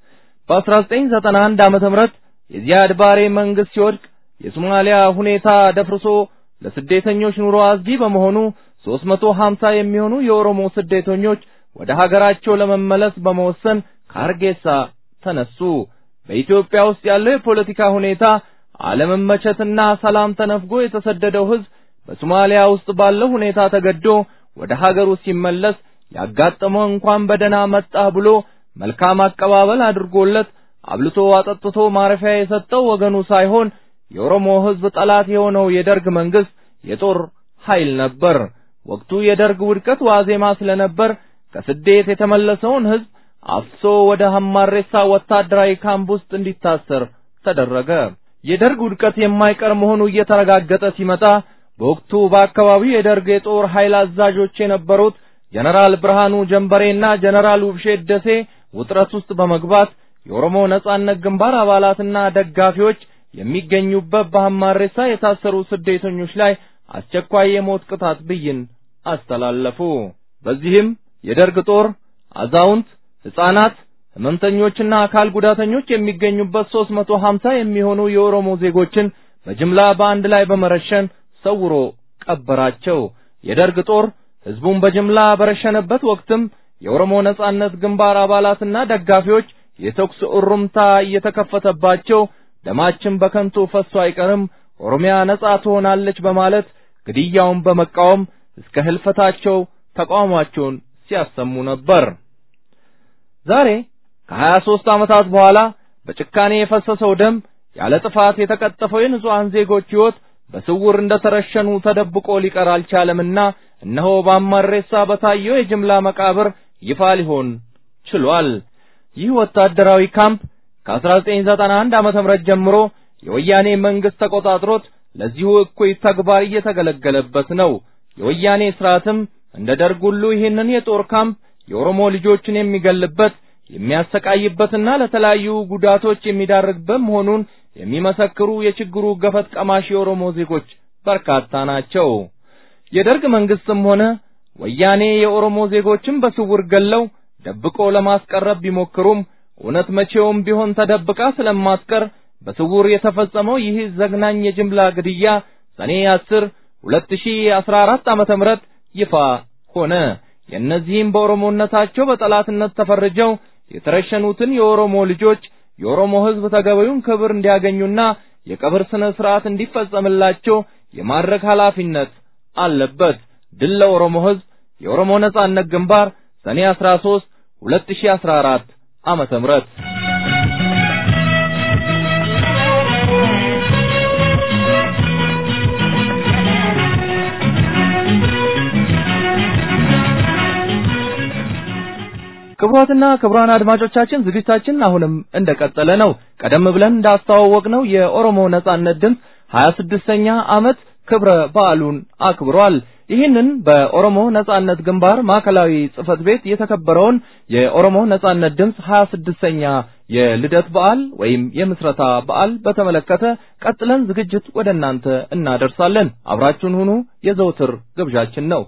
በ1991 ዓመተ ምህረት የዚያድ ባሬ መንግስት ሲወድቅ የሶማሊያ ሁኔታ ደፍርሶ ለስደተኞች ኑሮ አስጊ በመሆኑ 350 የሚሆኑ የኦሮሞ ስደተኞች ወደ ሀገራቸው ለመመለስ በመወሰን ከሀርጌሳ ተነሱ። በኢትዮጵያ ውስጥ ያለው የፖለቲካ ሁኔታ አለመመቸትና ሰላም ተነፍጎ የተሰደደው ህዝብ በሶማሊያ ውስጥ ባለው ሁኔታ ተገዶ ወደ ሀገሩ ሲመለስ ያጋጠመው እንኳን በደህና መጣህ ብሎ መልካም አቀባበል አድርጎለት አብልቶ አጠጥቶ ማረፊያ የሰጠው ወገኑ ሳይሆን የኦሮሞ ህዝብ ጠላት የሆነው የደርግ መንግስት የጦር ኃይል ነበር። ወቅቱ የደርግ ውድቀት ዋዜማ ስለነበር ከስደት የተመለሰውን ህዝብ አፍሶ ወደ ሐማሬሳ ወታደራዊ ካምፕ ውስጥ እንዲታሰር ተደረገ። የደርግ ውድቀት የማይቀር መሆኑ እየተረጋገጠ ሲመጣ በወቅቱ በአካባቢው የደርግ የጦር ኃይል አዛዦች የነበሩት ጀነራል ብርሃኑ ጀንበሬና ጀነራል ውብሼት ደሴ ውጥረት ውስጥ በመግባት የኦሮሞ ነጻነት ግንባር አባላትና ደጋፊዎች የሚገኙበት በሐማሬሳ የታሰሩ ስደተኞች ላይ አስቸኳይ የሞት ቅጣት ብይን አስተላለፉ። በዚህም የደርግ ጦር አዛውንት፣ ሕፃናት፣ ህመምተኞችና አካል ጉዳተኞች የሚገኙበት 350 የሚሆኑ የኦሮሞ ዜጎችን በጅምላ በአንድ ላይ በመረሸን ሰውሮ ቀበራቸው። የደርግ ጦር ህዝቡን በጅምላ በረሸነበት ወቅትም የኦሮሞ ነጻነት ግንባር አባላትና ደጋፊዎች የተኩስ እሩምታ እየተከፈተባቸው ደማችን በከንቱ ፈሶ አይቀርም፣ ኦሮሚያ ነጻ ትሆናለች በማለት ግድያውን በመቃወም እስከ ህልፈታቸው ተቃውሟቸውን ሲያሰሙ ነበር። ዛሬ ከሀያ ሦስት ዓመታት በኋላ በጭካኔ የፈሰሰው ደም ያለ ጥፋት የተቀጠፈው የንጹሐን ዜጎች ሕይወት በስውር እንደተረሸኑ ተደብቆ ሊቀር አልቻለምና እነሆ በሐማሬሳ በታየው የጅምላ መቃብር ይፋ ሊሆን ችሏል። ይህ ወታደራዊ ካምፕ ከ1991 ዓመተ ምህረት ጀምሮ የወያኔ መንግስት ተቆጣጥሮት ለዚሁ እኩይ ተግባር እየተገለገለበት ነው። የወያኔ ስርዓትም እንደ ደርግ ሁሉ ይህንን የጦር ካምፕ የኦሮሞ ልጆችን የሚገልበት የሚያሰቃይበትና ለተለያዩ ጉዳቶች የሚዳርግበት መሆኑን የሚመሰክሩ የችግሩ ገፈት ቀማሽ የኦሮሞ ዜጎች በርካታ ናቸው። የደርግ መንግስትም ሆነ ወያኔ የኦሮሞ ዜጎችን በስውር ገለው ደብቆ ለማስቀረብ ቢሞክሩም እውነት መቼውም ቢሆን ተደብቃ ስለማትቀር በስውር የተፈጸመው ይህ ዘግናኝ የጅምላ ግድያ ሰኔ 10 2014 ዓመተ ምህረት ይፋ ሆነ። የእነዚህም በኦሮሞነታቸው በጠላትነት ተፈርጀው የተረሸኑትን የኦሮሞ ልጆች የኦሮሞ ሕዝብ ተገቢውን ክብር እንዲያገኙና የቀብር ስነ ስርዓት እንዲፈጸምላቸው የማድረግ ኃላፊነት አለበት። ድል ለኦሮሞ ሕዝብ! የኦሮሞ ነጻነት ግንባር ሰኔ 13 2014 ዓመተ ምህረት ክቡራትና ክቡራን አድማጮቻችን ዝግጅታችን አሁንም እንደቀጠለ ነው። ቀደም ብለን እንዳስተዋወቅነው የኦሮሞ ነጻነት ድምፅ 26ኛ ዓመት ክብረ በዓሉን አክብሯል። ይህንን በኦሮሞ ነጻነት ግንባር ማዕከላዊ ጽህፈት ቤት የተከበረውን የኦሮሞ ነጻነት ድምፅ 26ኛ የልደት በዓል ወይም የምስረታ በዓል በተመለከተ ቀጥለን ዝግጅት ወደ እናንተ እናደርሳለን። አብራችሁን ሁኑ የዘውትር ግብዣችን ነው።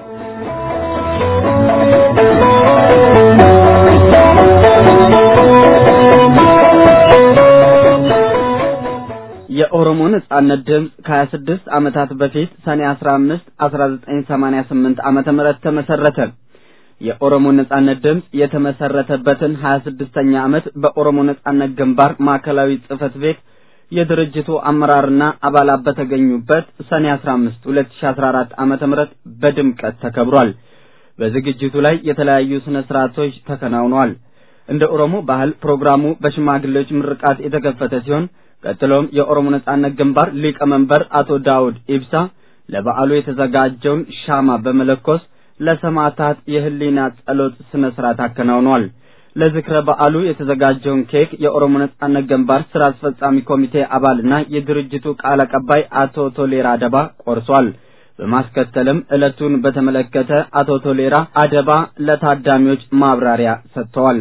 የኦሮሞ ነጻነት ድምፅ ከ26 ዓመታት በፊት ሰኔ 15 1988 ዓመተ ምህረት ተመሰረተ። የኦሮሞ ነጻነት ድምፅ የተመሰረተበትን 26ኛ ዓመት በኦሮሞ ነጻነት ግንባር ማዕከላዊ ጽህፈት ቤት የድርጅቱ አመራርና አባላት በተገኙበት ሰኔ 15 2014 ዓመተ ምህረት በድምቀት ተከብሯል። በዝግጅቱ ላይ የተለያዩ ስነ ስርዓቶች ተከናውነዋል። እንደ ኦሮሞ ባህል ፕሮግራሙ በሽማግሌዎች ምርቃት የተከፈተ ሲሆን ቀጥሎም የኦሮሞ ነጻነት ግንባር ሊቀመንበር አቶ ዳውድ ኢብሳ ለበዓሉ የተዘጋጀውን ሻማ በመለኮስ ለሰማዕታት የህሊና ጸሎት ስነ ስርዓት አከናውኗል። ለዝክረ በዓሉ የተዘጋጀውን ኬክ የኦሮሞ ነጻነት ግንባር ስራ አስፈጻሚ ኮሚቴ አባልና የድርጅቱ ቃል አቀባይ አቶ ቶሌራ አደባ ቆርሷል። በማስከተልም ዕለቱን በተመለከተ አቶ ቶሌራ አደባ ለታዳሚዎች ማብራሪያ ሰጥተዋል።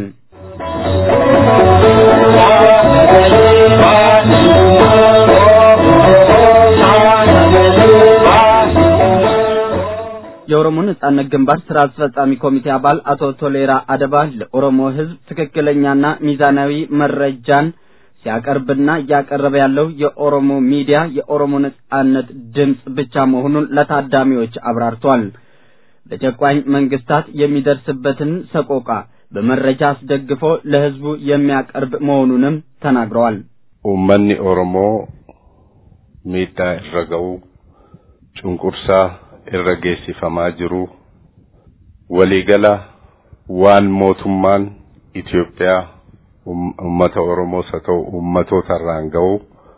የኦሮሞ ነጻነት ግንባር ስራ አስፈጻሚ ኮሚቴ አባል አቶ ቶሌራ አደባ ለኦሮሞ ሕዝብ ትክክለኛና ሚዛናዊ መረጃን ሲያቀርብና እያቀረበ ያለው የኦሮሞ ሚዲያ የኦሮሞ ነጻነት ድምፅ ብቻ መሆኑን ለታዳሚዎች አብራርቷል። በጨቋኝ መንግስታት የሚደርስበትን ሰቆቃ በመረጃ አስደግፎ ለህዝቡ የሚያቀርብ መሆኑንም ተናግረዋል። ኡመኒ ኦሮሞ ሚዳ irra cunqursaa irra geessifamaa jiru waliigala waan mootummaan Itoophiyaa ummata Oromoos haa ta'u ummatoota irraan ga'u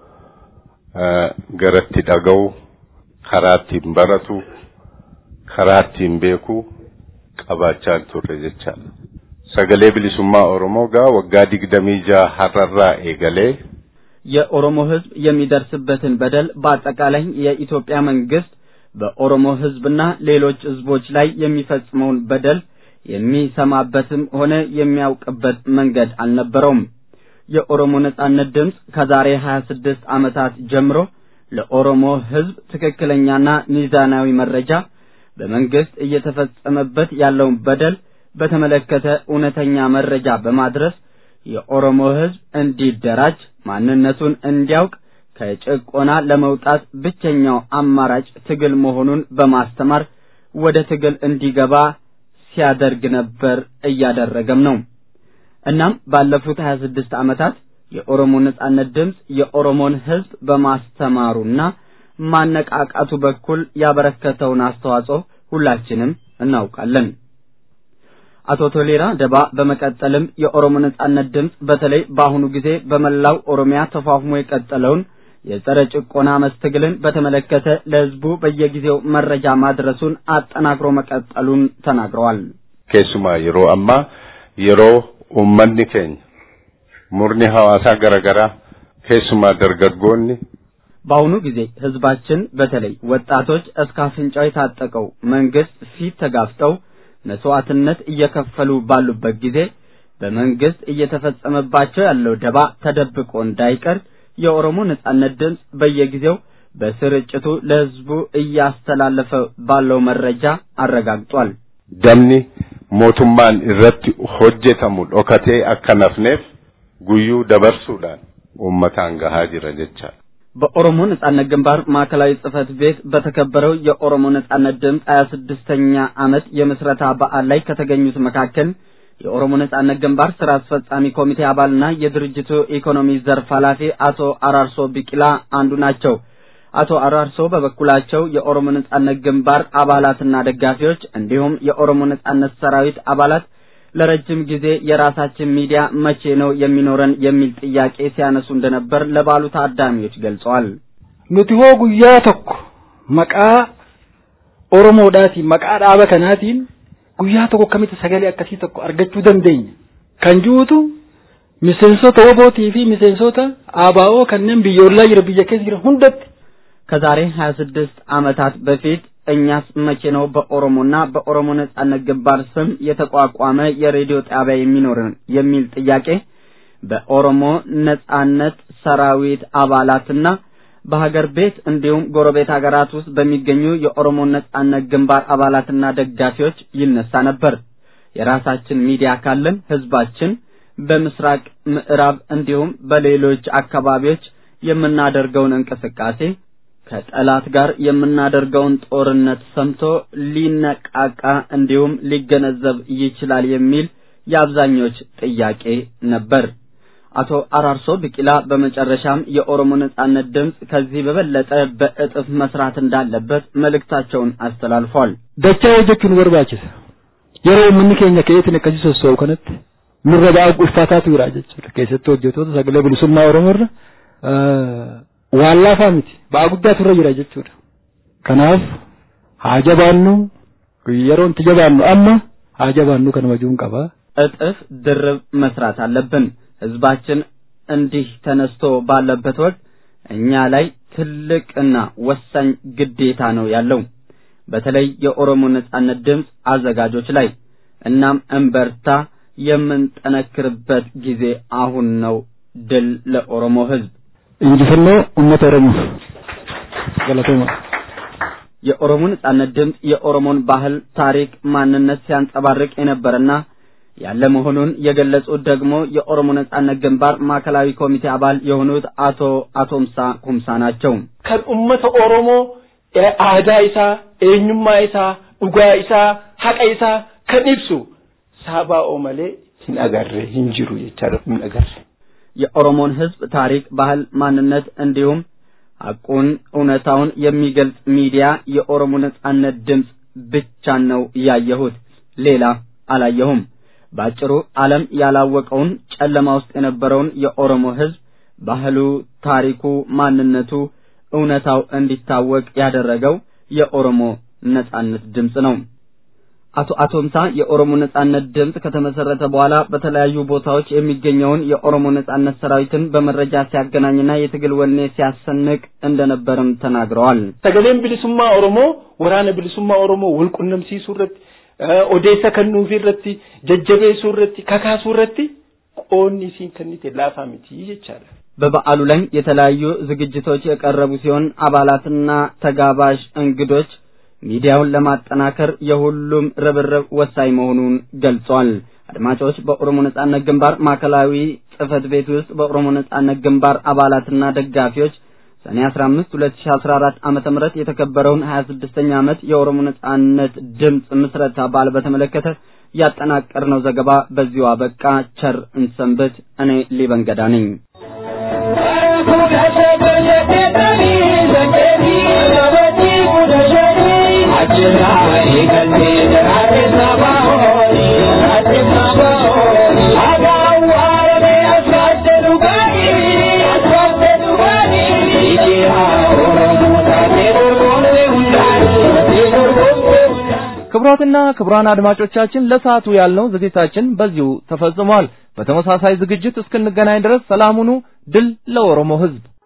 garatti dhaga'u karaa ittiin baratu karaa ittiin beeku qabaachaa turre jechaadha. Sagalee bilisummaa Oromoo gaa waggaa digdamii jaha har'arraa eegalee የኦሮሞ ህዝብ የሚደርስበትን በደል በአጠቃላይ የኢትዮጵያ መንግስት በኦሮሞ ህዝብና ሌሎች ህዝቦች ላይ የሚፈጽመውን በደል የሚሰማበትም ሆነ የሚያውቅበት መንገድ አልነበረውም። የኦሮሞ ነጻነት ድምፅ ከዛሬ 26 ዓመታት ጀምሮ ለኦሮሞ ህዝብ ትክክለኛና ሚዛናዊ መረጃ በመንግስት እየተፈጸመበት ያለውን በደል በተመለከተ እውነተኛ መረጃ በማድረስ የኦሮሞ ህዝብ እንዲደራጅ ማንነቱን እንዲያውቅ ከጭቆና ለመውጣት ብቸኛው አማራጭ ትግል መሆኑን በማስተማር ወደ ትግል እንዲገባ ሲያደርግ ነበር፣ እያደረገም ነው። እናም ባለፉት 26 ዓመታት የኦሮሞ ነጻነት ድምፅ የኦሮሞን ህዝብ በማስተማሩና ማነቃቃቱ በኩል ያበረከተውን አስተዋጽኦ ሁላችንም እናውቃለን። አቶ ቶሌራ ደባ በመቀጠልም የኦሮሞ ነጻነት ድምፅ በተለይ በአሁኑ ጊዜ በመላው ኦሮሚያ ተፋፍሞ የቀጠለውን የጸረ ጭቆና መስትግልን በተመለከተ ለህዝቡ በየጊዜው መረጃ ማድረሱን አጠናክሮ መቀጠሉን ተናግረዋል። keessumaa yeroo ammaa yeroo uummanni keenya murni hawaasaa garaagaraa keessumaa dargaggoonni በአሁኑ ጊዜ ህዝባችን በተለይ ወጣቶች እስከ አፍንጫው የታጠቀው መንግስት ፊት ተጋፍጠው መስዋዕትነት እየከፈሉ ባሉበት ጊዜ በመንግስት እየተፈጸመባቸው ያለው ደባ ተደብቆ እንዳይቀር የኦሮሞ ነጻነት ድምፅ በየጊዜው በስርጭቱ ለህዝቡ እያስተላለፈ ባለው መረጃ አረጋግጧል። damni mootummaan irratti hojjetamu dhokatee akka nafneef guyyuu dabarsuudhaan uummataan gahaa jira jecha. በኦሮሞ ነጻነት ግንባር ማዕከላዊ ጽህፈት ቤት በተከበረው የኦሮሞ ነጻነት ድምፅ ሀያ ስድስተኛ ዓመት የምስረታ በዓል ላይ ከተገኙት መካከል የኦሮሞ ነጻነት ግንባር ስራ አስፈጻሚ ኮሚቴ አባልና የድርጅቱ ኢኮኖሚ ዘርፍ ኃላፊ አቶ አራርሶ ቢቂላ አንዱ ናቸው። አቶ አራርሶ በበኩላቸው የኦሮሞ ነጻነት ግንባር አባላትና ደጋፊዎች እንዲሁም የኦሮሞ ነጻነት ሰራዊት አባላት ለረጅም ጊዜ የራሳችን ሚዲያ መቼ ነው የሚኖረን የሚል ጥያቄ ሲያነሱ እንደነበር ለባሉ ታዳሚዎች ገልጸዋል። nuti hoo guyyaa tokko maqaa oromoodhaatiin maqaa dhaaba kanaatiin guyyaa tokko akkamitti sagalee akkasii tokko argachuu dandeenya kan juutu miseensota wobootii fi miseensota ABO kanneen biyyoolaa jira biyya keessa jira hundatti ከዛሬ 26 ዓመታት በፊት እኛስ መቼ ነው በኦሮሞና በኦሮሞ ነጻነት ግንባር ስም የተቋቋመ የሬዲዮ ጣቢያ የሚኖርን የሚል ጥያቄ በኦሮሞ ነጻነት ሰራዊት አባላትና በሀገር ቤት እንዲሁም ጎረቤት ሀገራት ውስጥ በሚገኙ የኦሮሞ ነጻነት ግንባር አባላትና ደጋፊዎች ይነሳ ነበር። የራሳችን ሚዲያ ካለን ህዝባችን በምስራቅ ምዕራብ እንዲሁም በሌሎች አካባቢዎች የምናደርገውን እንቅስቃሴ ከጠላት ጋር የምናደርገውን ጦርነት ሰምቶ ሊነቃቃ እንዲሁም ሊገነዘብ ይችላል የሚል የአብዛኞች ጥያቄ ነበር። አቶ አራርሶ ቢቂላ በመጨረሻም የኦሮሞ ነጻነት ድምፅ ከዚህ በበለጠ በእጥፍ መስራት እንዳለበት መልእክታቸውን አስተላልፏል። dachaa hojjechuun barbaachisa yeroo uummanni keenya ka'eetiin akkasii sossoo'u kanatti nurra ba'aa ulfaataatu jira jechuudha keessatti hojjetoota sagalee bilisummaa oromoo irra waan laafaa miti ba'aa guddaatu irra jira jechuudha kanaaf haa jabaannu yeroon itti jabaannu amma haa jabaannu kan wajuun qaba እጥፍ ድርብ መስራት አለብን። ህዝባችን እንዲህ ተነስቶ ባለበት ወቅት እኛ ላይ ትልቅና ወሳኝ ግዴታ ነው ያለው፣ በተለይ የኦሮሞ ነጻነት ድምፅ አዘጋጆች ላይ። እናም እንበርታ፣ የምንጠነክርበት ጊዜ አሁን ነው። ድል ለኦሮሞ ህዝብ። injifannoo uummata oromoof galatooma የኦሮሞ ነጻነት ድምፅ የኦሮሞን ባህል፣ ታሪክ፣ ማንነት ሲያንጸባርቅ የነበረና ያለ መሆኑን የገለጹት ደግሞ የኦሮሞ ነጻነት ግንባር ማዕከላዊ ኮሚቴ አባል የሆኑት አቶ አቶምሳ ኩምሳ ናቸው። kan ummata oromoo aadaa isaa eenyummaa isaa dhugaa isaa haqa isaa kan ibsu saaba'oo malee hin agarre hin jiru jechaadha hin agarre. የኦሮሞን ህዝብ ታሪክ፣ ባህል፣ ማንነት እንዲሁም ሐቁን እውነታውን የሚገልጽ ሚዲያ የኦሮሞ ነጻነት ድምፅ ብቻ ነው ያየሁት፣ ሌላ አላየሁም። ባጭሩ ዓለም ያላወቀውን ጨለማ ውስጥ የነበረውን የኦሮሞ ህዝብ ባህሉ፣ ታሪኩ፣ ማንነቱ፣ እውነታው እንዲታወቅ ያደረገው የኦሮሞ ነጻነት ድምፅ ነው። አቶ አቶምሳ የኦሮሞ ነጻነት ድምፅ ከተመሰረተ በኋላ በተለያዩ ቦታዎች የሚገኘውን የኦሮሞ ነጻነት ሰራዊትን በመረጃ ሲያገናኝና የትግል ወኔ ሲያሰንቅ እንደነበርም ተናግረዋል። sagaleen bilisummaa oromoo waraana bilisummaa oromoo wal qunnamsiisuu irratti odeessa kennuufii irratti jajjabeessuu irratti kakaasuu irratti qoonni isiin kennite laafaa miti jechaadha. በበዓሉ ላይ የተለያዩ ዝግጅቶች የቀረቡ ሲሆን አባላትና ተጋባዥ እንግዶች ሚዲያውን ለማጠናከር የሁሉም ርብርብ ወሳኝ መሆኑን ገልጿል። አድማጮች፣ በኦሮሞ ነጻነት ግንባር ማዕከላዊ ጽህፈት ቤት ውስጥ በኦሮሞ ነጻነት ግንባር አባላትና ደጋፊዎች ሰኔ 15 2014 ዓመተ ምህረት የተከበረውን 26ኛ ዓመት የኦሮሞ ነጻነት ድምፅ ምስረታ በዓል በተመለከተ ያጠናቀርነው ዘገባ በዚሁ አበቃ። ቸር እንሰንብት። እኔ ሊበን ገዳ ነኝ። ክቡራትና ክቡራን አድማጮቻችን ለሰዓቱ ያልነው ዝግጅታችን በዚሁ ተፈጽሟል። በተመሳሳይ ዝግጅት እስክንገናኝ ድረስ ሰላም ሁኑ። ድል ለኦሮሞ ሕዝብ!